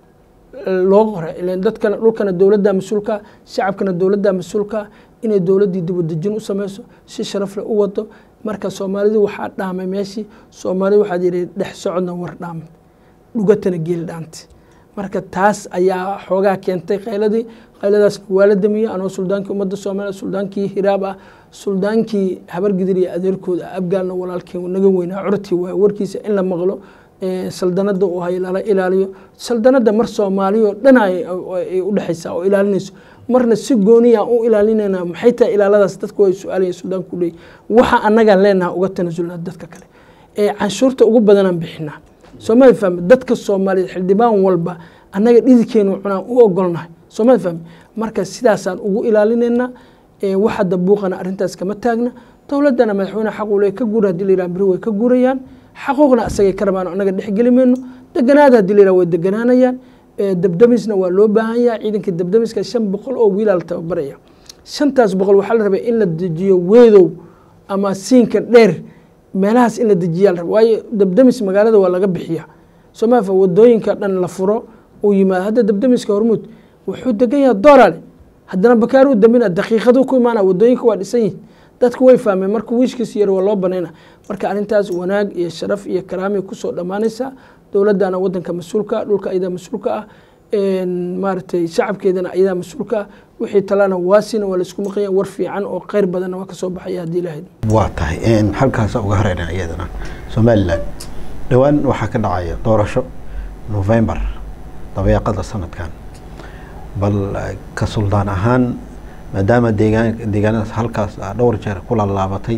loo qoray ilan dadkana dhulkana dowladda mas-uulka shacabkana dowladda mas-uulka inay dowladdii dibadejin u sameyso si sharafle u wado marka soomaalidu waxaa dhaamay meeshii soomaalida waxaad yidhi dhex socodna war dhaamay dhugatana geel dhaantay marka taas ayaa xoogaa keentay qayladii qayladaasna waa la damiyey anoo suldaankii ummadda soomaaliya suldaankii hiraab ah suldaankii habargidir iyo adeerkooda abgaalna walaalkeen naga weynaa curtii waay warkiisa in la maqlo saldanada uu hay lala ilaaliyo saldanada mar soomaaliyo dhan ay u dhexaysaa oo ilaalinayso marna si gooniya u ilaalinayna maxay tahay ilaaladaas dadku way su-aalaya suudaanku leeyahy waxa annagaan leenaha uga tanasulnaa dadka kale ee canshuurta ugu badanaan bixinaa soomaali fahme dadka soomaaliyeed xildhibaan walba annaga dhididkeenu cunaan u ogolnahay sooma fahmi marka sidaasaan ugu ilaalinaynaa wax hadda buuqana arrintaas kama taagna dowladdana madaxweyne xaq uu le ka guura hadii la yidhaha beri way ka guurayaan xaquuqna asagay ka rabaan annaga dhexgeli mayno deganaada hadii la yidhaha way deganaanayaan dabdamisna waa loo baahan yahay ciidanka dabdamiska shan boqol oo wiilaa la tababaraya shantaas boqol waxaa la rabay in la dejiyo weedow ama siinka dheer meelahaas in la dejiyaa la raba waayo dabdamis magaalada waa laga bixiya soomaafa wadooyinka dhan la furo uu yimaado hadda dabdamiska hormuud wuxuu degan yahay doolale haddana bakaaru dambina daqiiqadu ku imaana wadooyinka waa dhisan yihin dadku way fahmeen marka wiishkiis yar waa loo banayna marka arrintaas wanaag iyo sharaf iyo karaamay kusoo dhammaanaysaa dowladdana wadanka mas-uulka dhulka ayadaa mas-uulka ah maaragtay shacabkeedana ayadaa mas-uulka ah wixii talana waasina waa laisku maqanya war fiican oo kheyr badanna waa kasoo baxaya haddii ilahayd waa tahay halkaasa uga hareyna iyadana somalilan dhowaan waxaa ka dhacaya doorasho november dabeeqada sanadkan bal ka suldaan ahaan maadaama deegaan deegaanadaas halkaas dhowr jeer ku laalaabatay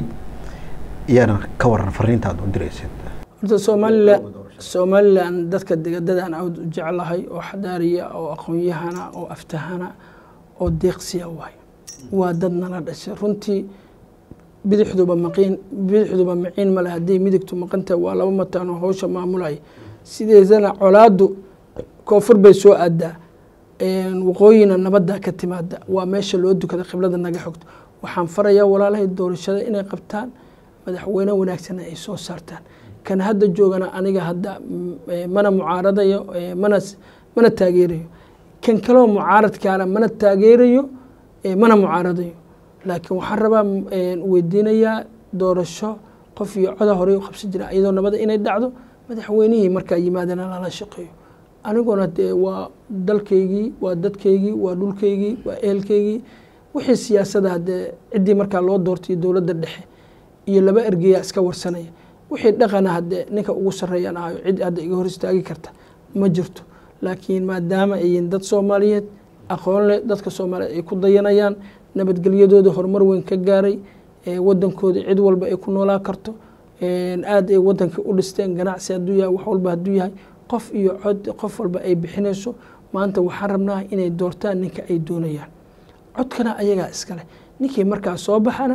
iyana ka waran fariintaad u diraysid horta somalilan somalilan dadka degadadaan aad u jeclahay oo xadaariya oo aqoon-yahana oo aftahana oo deeqsiya waay waa dad nala dhashay runtii bidixduba maqiin bidixduba maciin male haddii midigtu maqantahay waa laba mataanoo howsha maamulaya sideedana colaadu koonfur bay soo aadaa waqooyina nabadda ka timaada waa meesha loo dukada qiblada naga xogto waxaan farayaa walaalahay doorashada inay qabtaan madaxweyne wanaagsana ay soo saartaan kan hadda joogana aniga hadda mana mucaaradayo mana mana taageerayo kan kaloo mucaaradkaana mana taageerayo mana mucaaradayo laakiin waxaan rabaa weydiinayaa doorasho qof iyo coda horey u qabsan jira iyadoo nabada inay dhacdo madaxweynihii markaa yimaadana lala shaqeeyo aniguna dee waa dalkaygii waa dadkaygii waa dhulkaygii waa ehelkaygii wixii siyaasada dee ciddii markaa loo doortay dowladda dhexe iyo laba ergeyaa iska warsanaya wixii dhaqana haddee ninka ugu sarreeyaan ahayo cid hadda iga hor istaagi karta ma jirto laakiin maadaama ayin dad soomaaliyeed aqoon leh dadka soomaaliyeed ay ku dayanayaan nabadgelyadooda horumar weyn ka gaaray wadankooda cid walba ay ku noolaa karto aad ay wadanka u dhisteen ganacsi hadduu yahay wax walba hadduu yahay qof iyo cod qof walba ay bixinayso maanta waxaan rabnaa inay doortaan ninka ay doonayaan codkana ayagaa iskale ninkii markaa soo baxana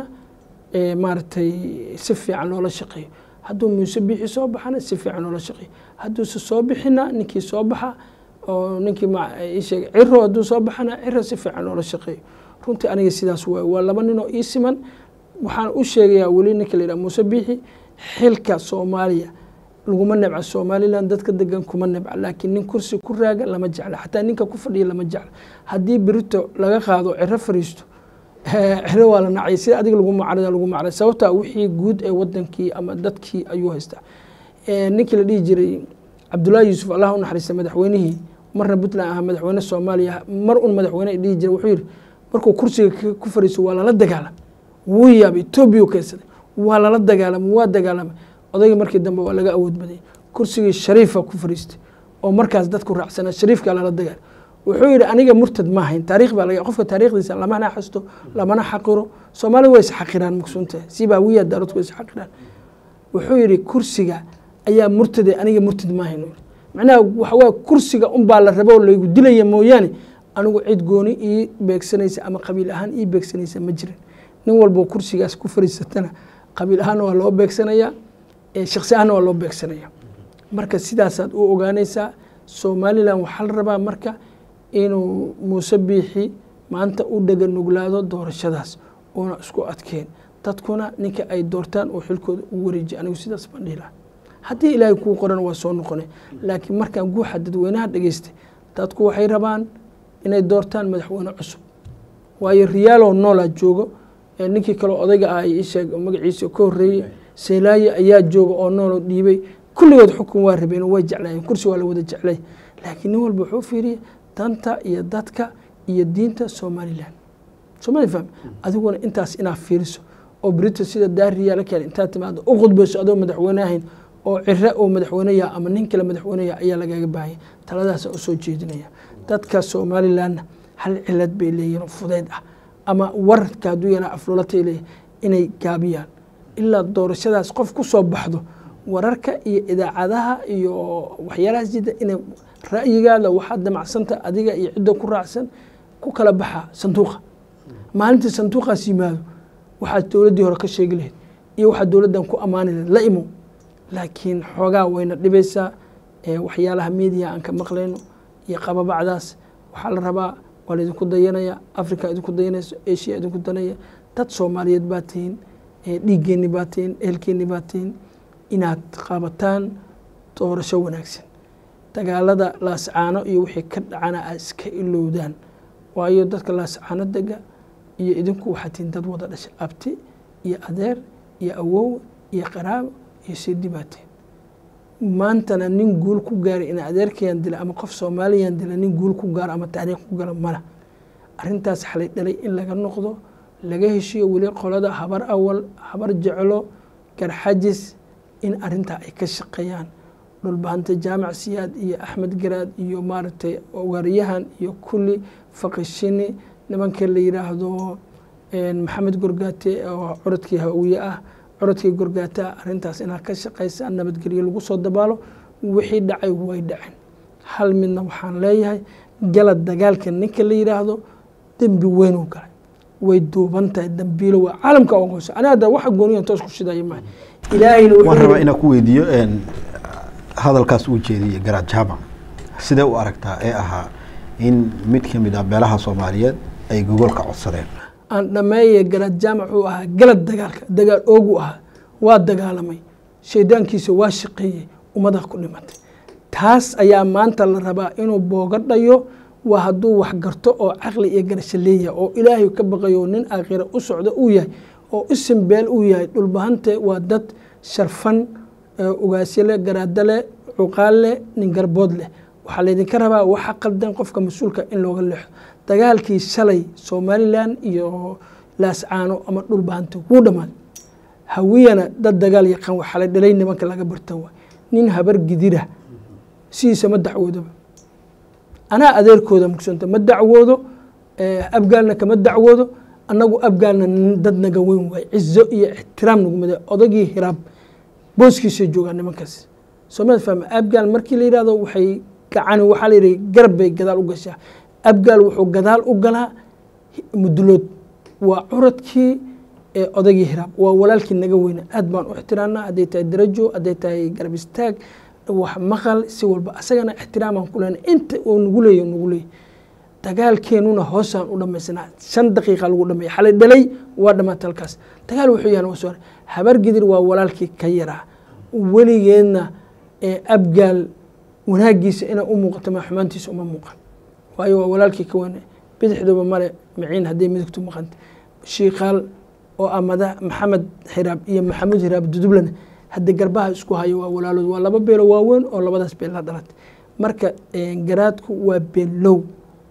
maaragtay si fiican loola shaqeeyo hadduu muuse bixi soo baxana si fiican loola shaqeeyo hadduuse soo bixina ninkii soo baxa oo ninkii sheeg ciro hadduu soo baxana ciro si fiican loola shaqeeyo runtii aniga sidaas waay waa laba nin oo ii siman waxaan u sheegayaa weli ninka la yidhaha muuse bixi xilka soomaaliya laguma nebca somalilan dadka degan kuma nebca laakiin nin kursi ku raaga lama jecla xataa ninka ku fadhiya lama jecla haddii berito laga qaado ciro fariisto ciro waa la nacay sida adiga lagu macrada lagu macray sababtaa wixii guud ee wadankii ama dadkii ayuu haystaa ninkii la dhihi jiray cabdullaahi yuusuf allah u naxariista madaxweynihii marna puntland ahaa madaxweyne soomaaliya mar un madaxweyne dhihi jiray wuxuu yidhi markuu kursiga ku fariisto waa lala dagaalam wuu yaabay etoobiya keensaday waa lala dagaalamay waa dagaalamay odayga markii dambe waa laga awood badayay kursigii shariifa ku fariistay oo markaas dadku raacsanaa shariifka lala dagaal wuxuu yidhi aniga murtad ma ahayn taarikh baa laga qofka taarikhdiisa lamana xasto lamana xaqiro soomaalida way isxaqiraan maqsuunta sibaa wiya daaradku way isxaqiraan wuxuu yidhi kursiga ayaa murtade aniga murtad ma ahayn macnaha waxawaa kursiga unbaa la rabo laygu dilaya mooyaane anigu cid gooni ii beegsanaysa ama qabiil ahaan ii beegsanaysa ma jirin nin walbo kursigaas ku fariisatana qabiil ahaanna waa loo beegsanayaa shaksi ahaanna waa loo beegsanaya marka sidaasaad u ogaanaysaa somalilan waxaa la rabaa marka inuu muuse biixi maanta u dhega nuglaado doorashadaas uuna isku adkeen dadkuna ninka ay doortaan oo xilkooda u wareejiya anigu sidaas baan dhihi laha haddii ilaahay kuu qoran waa soo noqone laakiin markaan guuxa dadweynaha dhegeystay dadku waxay rabaan inay doortaan madaxweyne cusub waayo riyaalow noolaa joogo ninkii kaleo odayga ah isheeg magaciisa ka horreeyey seelaaye ayaa jooga oo nooloo dhiibay kulligood xukun waa rabeen way jeclaayeen kursi waa la wada jeclay laakiin nin walba wuxuu fiiriyay danta iyo dadka iyo diinta somalilan somali fahmi adiguna intaas inaad fiiriso oo brito sida daariyaala keen intaad timaado u khudbayso adoo madaxweyne ahayn oo cire oo madaxweyneya ama nin kale madaxweyneya ayaa lagaga baahaya taladaasa usoo jeedinaya dadka somalilanna hal cilad bay leeyihin fudeyd ah ama wararka hadduu yaraa aflulatay leeyahy inay gaabiyaan ilaa doorashadaas qof ku soo baxdo wararka iyo idaacadaha iyo waxyaalahaas jidda inay ra'yigaada waxaad damacsanta adiga iyo cidda ku raacsan ku kala baxa sanduuqa maalintii sanduuqaas yimaado waxaad dowladdii hore ka sheegi lahayd iyo waxaad dowladdan ku ammaani lahayd la imo laakiin xoogaa wayna dhibaysaa waxyaalaha media aan ka maqlayno iyo qababacdaas waxaa la rabaa waa laydinku dayanaya africa idinku dayanayso asia idinku danaya dad soomaaliyeed baa tihiin dhiiggeenni baa tihiin ehelkeenni baa tihiin inaad qabataan doorasho wanaagsan dagaalada laascaano iyo wixii ka dhacana aad iska ilowdaan waayo dadka laascaano dega iyo idinku waxaa tihiin dad wada dhasha abti iyo adeer iyo awow iyo qaraabo iyo sidi baa tihiin maantana nin guul ku gaaray in adeerkayaan dila ama qof soomaaliyaan dila nin guul ku gaaro ama taariikh ku gala mala arrintaas xalay dhalay in laga noqdo laga heshiyo weli qolada habar awal habar jeclo garxajis in arintaa ay ka shaqeeyaan dhulbahanta jaamac siyaad iyo axmed garaad iyo maaragtay waaryahan iyo kulli faqishini nimanka la yiraahdo maxamed gorgaate oo curadkii hawiye ah curadkii gorgaata arintaas inaad ka shaqaysaan nabadgelyo lagu soo dabaalo wixii dhacay way dhaceen hal midna waxaan leeyahay galad dagaalka ninka la yiraahdo dembi weynuu galay way duuban tahay dambiilo waa caalamka ogosa ani hadda waxa gooniyan toos ku shidaya maaha ilaahayna waan rabaa inaan ku weydiiyo hadalkaas uu jeediyey garaad jaamac sidee u aragtaa ee ahaa in mid ka mid ah beelaha soomaaliyeed ay gogolka codsadeen aan dhameeye garaad jaamac uu ahaa galad dagaalka dagaal oogu ahaa waa dagaalamay shaydaankiisa waa shaqeeyey ummadaa ku dhimatay taas ayaa maanta la rabaa inuu boogadhayo waa hadduu wax garto oo caqli iyo garasho leeyahay oo ilaahay ka baqayo nin aakhira u socdo uu yahay oo isim beel uu yahay dhulbahante waa dad sharfan ugaasyo leh garaado leh cuqaal leh nin garbood leh waxaa laydinka rabaa waxa qaldan qofka mas-uulka in looga leexo dagaalkii shalay somalilan iyo laascaano ama dhulbahante wuu dhammaaday hawiyana dad dagaal yaqaan waxaa la dhalay nimanka laga bartan waay nin habar gidira sidiisa ma dacwoodaba anaa adeerkooda mugsanta ma dacwoodo abgaalna kama dacwoodo annagu abgaalna dad naga weyn waay cizo iyo ixtiraam nagumada odagii hiraab booskiisa joogaa nimankaas soomad fahma abgaal markii la yihahdo waxay gacani waxaa la yidhi garab bay gadaal u gashaa abgaal wuxuu gadaal u galaa mudulood waa curadkii odagii hiraab waa walaalkii naga weyna aad baan u ixtiraamnaa hadday tahay darajo hadday tahay garab istaag wax maqal si walba asagana ixtiraamaan ku lehna inta uu nagu leeya nagu leeya dagaalkeenuna hoosaan u dhamaysnaa shan daqiiqa lagu dhameeya xalay dhalay waa dhamaata halkaas dagaal wuxuu yahan waa habar gidir waa walaalkii ka yaraa weligeedna abgaal wanaagiisa inay u muuqato ma xumaantiisa uma muuqan waayo waa walaalkii ka weyne bidixduba male maciin hadday midigtu maqanta shiikaal oo amada maxamed xiraab iyo maxamuud hiraab dudublana hadda garbaha isku hayo waa walaalood waa laba beelo waaweyn oo labadaas beel la dhalatay marka garaadku waa beelow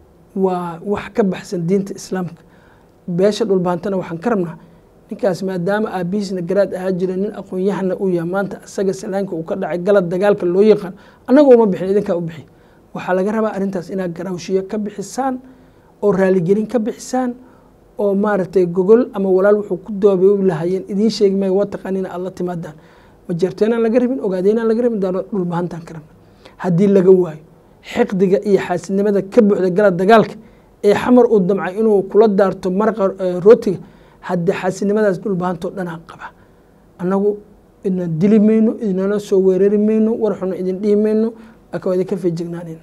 waa wax ka baxsan diinta islaamka beesha dhulbaantana waxaan ka rabnaa ninkaas maadaama aabihiisna garaad ahaa jira nin aqoon-yahana uu yahay maanta asaga salaanka uu ka dhacay galad dagaalka loo yaqaan annaga uma bixin idinkaa u bixi waxaa laga rabaa arrintaas inaad garaawshiyo ka bixisaan oo raaligelin ka bixisaan oo maaragtay gogol ama walaal wuxuu ku doobay lahayeen idiin sheegi maayo waa taqaaniina aad la timaadaan majeerteenaan laga rabin ogaadeynaan laga rabin daano dhulbahantaan ka rabna haddii laga waayo xiqdiga iyo xaasidnimada ka buuxda gala dagaalka ee xamar uu damcay inuu kula daarto maraqa rootiga haddii xaasidnimadaas dhulbahantoo dhanaa qaba annagu idna dili mayno idnana soo weerari mayno warxuna idin dhihi mayno laakiin waa idinka feejignaanayna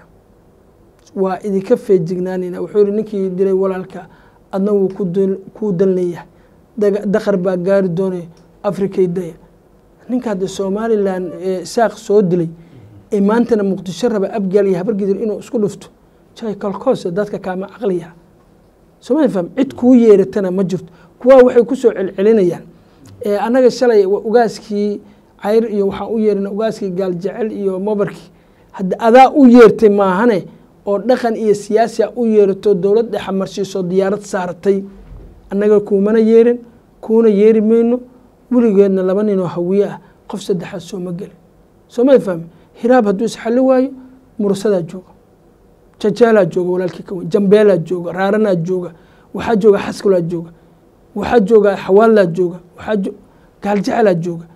waa idinka feejignaanayna wuxuu yihi ninkii dilay walaalka adna wuu kuu dan leeyahay daqar baa gaari doonay afrikay daya ninka hadda somalilan saaq soo dilay ee maantana muqdisho raba abgaal iyo habargidir inuu isku dhufto jay kalkoose dadka kaama caqliya sooma faham cid kuu yeeratana ma jirto kuwaa waxay kusoo celcelinayaan annaga shalay ugaaskii cayr iyo waxaan u yeerina ugaaskii gaaljecel iyo mobarkii hadda adaa u yeertay maahane oo dhaqan iyo siyaasiya u yeerato dowlad dhexa marsiiso diyaarad saaratay annaga kuumana yeerin kuuna yeeri mayno weligeedna laba ninoo hawiye ah qof saddexaad sooma gelin sooma fahmi hiraab hadduu isxalli waayo mursadaa jooga jajaalaa jooga walaalkii ka weyn jambeelaa jooga raaranaa jooga waxaa jooga xaskulaa jooga waxaa jooga xawaalaa jooga waxaa gaaljecalaa jooga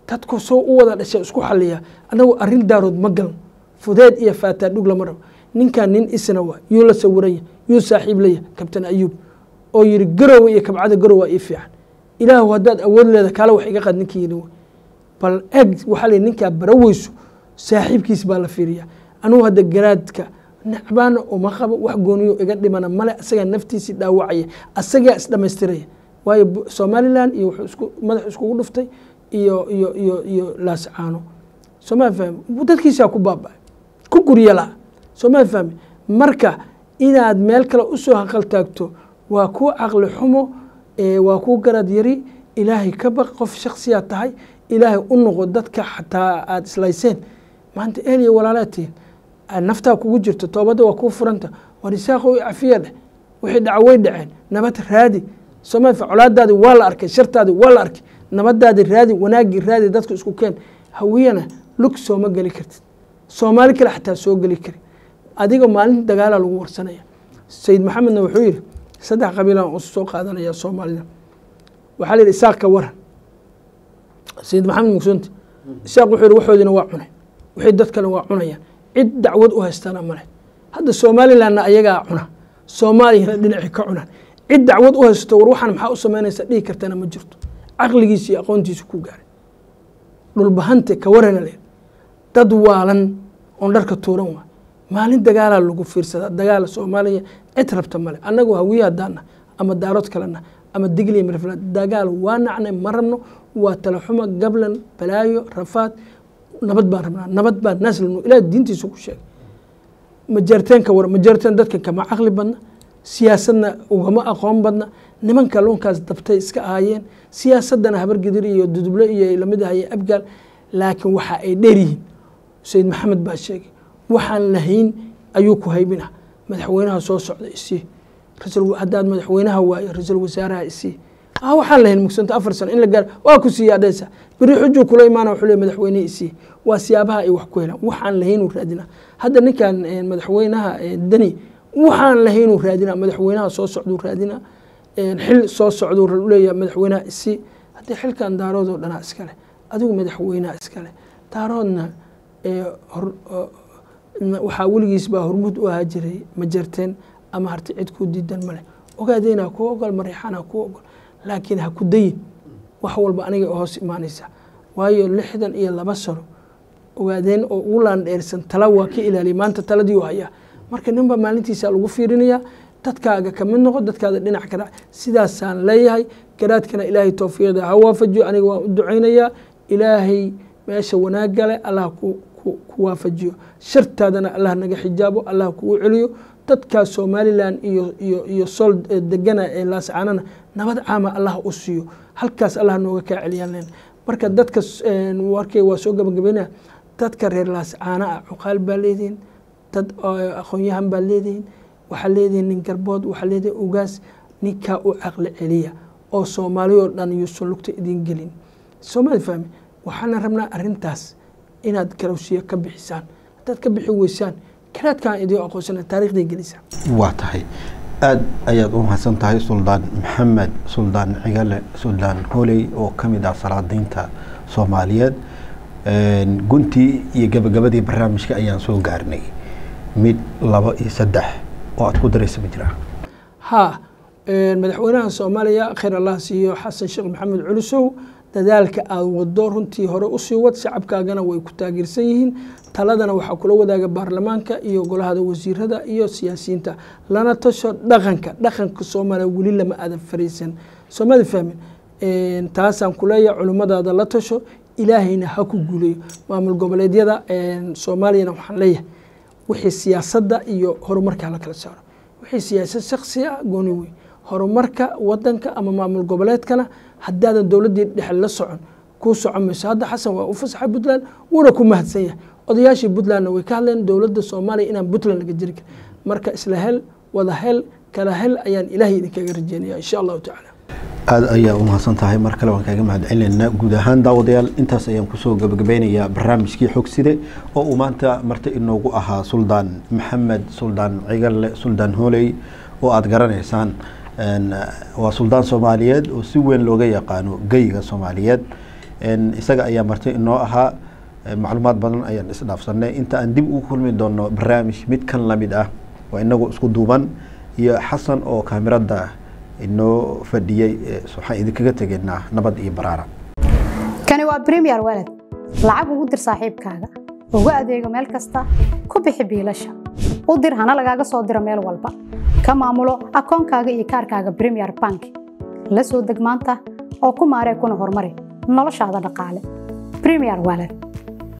dadku soo u wada dhashay isku xaliya anagu arrin daarood ma galan fudeed iyo faataa dhug lama rabo ninkan nin isna waa yuu la sawiranya yuu saaxiib laya kabtan ayuub oo yiri garowe iyo kabcada garowa ii fiican ilaahu haddaad awood leeda kaale wax iga qad ninkii yidhi bal eg waxaa la ninkaa baraweyso saaxiibkiis baa la fiiriya anugu hadda garaadka nacbaana uma qabo wax gooniyo iga dhimana male asagaa naftiisii dhaawacaya asagaa isdhamaystiraya waayo somalilan iyo wuxuu isku madax iskugu dhuftay iyo iyo iyo iyo laascaano sooma fahmi dadkiisaa ku baaba ku guryala sooma fahmi marka inaad meel kale usoo haqal taagto waa ku caqli xumo waa ku garad yari ilaahay ka baq qof shaksiyaa tahay ilaahay u noqo dadka xataa aada islayseen maanta ehel iyo walaalaatiin naftaa kugu jirto toobadda waa kuu furanta war isaaqo cafiya dheh wixii dhaca way dhaceen nabad raadi sooma colaadaadi waa la arkay shartaadi waa la arkay nabadaadi raadi wanaagii raadi dadka isku keen hawiyana lug sooma geli kartid soomaali kale xataa soo geli kari adiga maalinta dagaala lagu warsanaya sayid maxamedna wuxuu yidhi saddex qabiilaan u soo qaadanaya soomaalida waxaa la yidhi isaaq ka waran sayid maxamed mugsunti isaaq wuxuu yidhi waxoodina waa cunay wixii dad kale waa cunayaan cid dacwad u haystana male hadda somalilandna ayagaa cuna soomaaliyana dhinacii ka cunaan cid dacwad u haysato war waxaan maxaa u samaynaysa dhihi kartana ma jirto caqligiisa iyo aqoontiisa ku gaaray dhulbahante ka warana le dad waalan oon dharka tuuran waa maalin dagaalaa lagu fiirsadaa dagaala soomaaliya cid rabta male annagu hawiye hadaana ama daarood kalena ama digliya mirfla dagaal waa nacnay ma rabno waa talaxuma gablan balaayo rafaad nabad baan rabnaa nabad baa naas labno ilaah diintiisa ku sheegay majarteenka war majarteen dadka kama caqli badna siyaasadna ugama aqoon badna nimanka luunkaas dabtay iska ahaayeen siyaasadana habargidir iyo duduble iyo lamid ahaye abgaal laakiin waxa ay dheer yihiin sayid maxamed baa sheegay waxaan lahayn ayuu ku haybina madaxweynaha soo socda isii haddaad madaxweynaha waayo ra-iisul wasaaraha isii waxaan lahayn mugsanta afar sano in la gaaro waa ku siiya adhaysa beri xujuu kula imaana wuxuu le madaxweynihi isii waa siyaabaha ay wax ku helaan waxaan lahaynuu raadina hadda ninkan madaxweynaha deni waxaan lahaynuu raadina madaxweynaha soo socduu raadina xil soo socduu leeyahay madaxweynaha isii haddii xilkan daaroodoo dhanaa iskale adigu madaxweynaha iskale daaroodna waxaa weligiis baa hormuud u ahaa jiray ma jarteen ama harti cid kuu diidan male ogaadeyna kuu ogol mariixana kuu ogol laakiin ha ku dayin wax walba aniga hoos imaanaysa waayo lixdan iyo laba sano ogaadeen oo ugu laandheersan tala waa ka ilaaliya maanta taladii u hayaa marka ninba maalintiisa lagu fiirinayaa dadkaaga kamid noqo dadkaada dhinac ka dhac sidaasaan leeyahay garaadkana ilaahay towfiiqda ha waafajiyo aniga waan u ducaynayaa ilaahay meesha wanaaggale allah ku waafajiyo shartaadana allah naga xijaabo allah kugu celiyo dadkaa somalilan iyo iyo iyo sool degana ee laascaanana nabad caama allah u siiyo halkaas allah nooga kaa celiyaan marka dadka warkay waa soo gabagabeynaya dadka reer laascaana ah cuqaal baa leedihin dad aqoon-yahan baa leedihin waxaa leedihin nin garbood waxaa leedihin ugaas ninkaa u caqli celiya oo soomaali oo dhan yuusan lugta idin gelin soomaali fahmi waxaana rabnaa arintaas inaad garowsiyo ka bixisaan haddaad ka bixi weysaan karaadkaan idiin aqoonsana taarikhday gelisaan waa tahay aada ayaad u mahadsan tahay suldaan maxamed suldaan cigale suldaan holey oo ka mid ah salaadiinta soomaaliyeed guntii iyo gabagabadii barnaamijka ayaan soo gaarnay mid laba iyo saddex oo aad ku daraysa ma jiraa haa madaxweynaha soomaaliya khayr allah siiyo xasan sheekh maxamed culusow dadaalka aada wado runtii hore usii wad shacabkaagana way ku taageersan yihiin taladana waxaa kula wadaaga baarlamaanka iyo golahada wasiirada iyo siyaasiyiinta lana tasho dhaqanka dhaqanka soomaaliya weli lama aadan fariisan soomada fahmin taasaan kuleeyahay culimmadaada la tasho ilaahayna ha ku guuleeyo maamul goboleedyada soomaaliyana waxaan leeyahay wixii siyaasadda iyo horumarka hala kala saaro wixii siyaasad shaksi ah gooni wey horumarka wadanka ama maamul goboleedkana haddaadan dowladdii dhexe la socon kuu socon mayso hadda xasan waa u fasaxay puntland wuuna ku mahadsan yahay odayaashii puntlandna way ka hadleen dowladda soomaaliya inaan puntland laga jiri karin marka isla hel wada hel kala hel ayaan ilaahay idinkaga rajeynaya insha allahu tacaala aada ayaa u mahadsan tahay mar kale waan kaaga mahad celinaynaa guud ahaan daawadayaal intaas ayaan kusoo gabagabeynayaa barnaamijkii xogside oo uu maanta marti inoogu ahaa suldaan maxamed suldaan cigale suldaan hooley oo aada garanaysaan waa suldaan soomaaliyeed oo si weyn looga yaqaano geyga soomaaliyeed isaga ayaa marti inoo ahaa macluumaad badan ayaan isdhaafsanay inta aan dib ugu kulmi doono barnaamij mid kan lamid ah waa inagu isku duuban iyo xasan oo kaamirada inoo fadhiyey waxaan idinkaga tegaynaa nabad iyo baraara kani waa bremier walad lacag ugu dir saaxiibkaaga ugu adeego meel kasta ku bixi biilasha u dir hana lagaaga soo diro meel walba ka maamulo akoonkaaga iyo kaarkaaga bremier bank la soo deg maanta oo ku maaree kuna horumari noloshaada dhaqaale bremier walad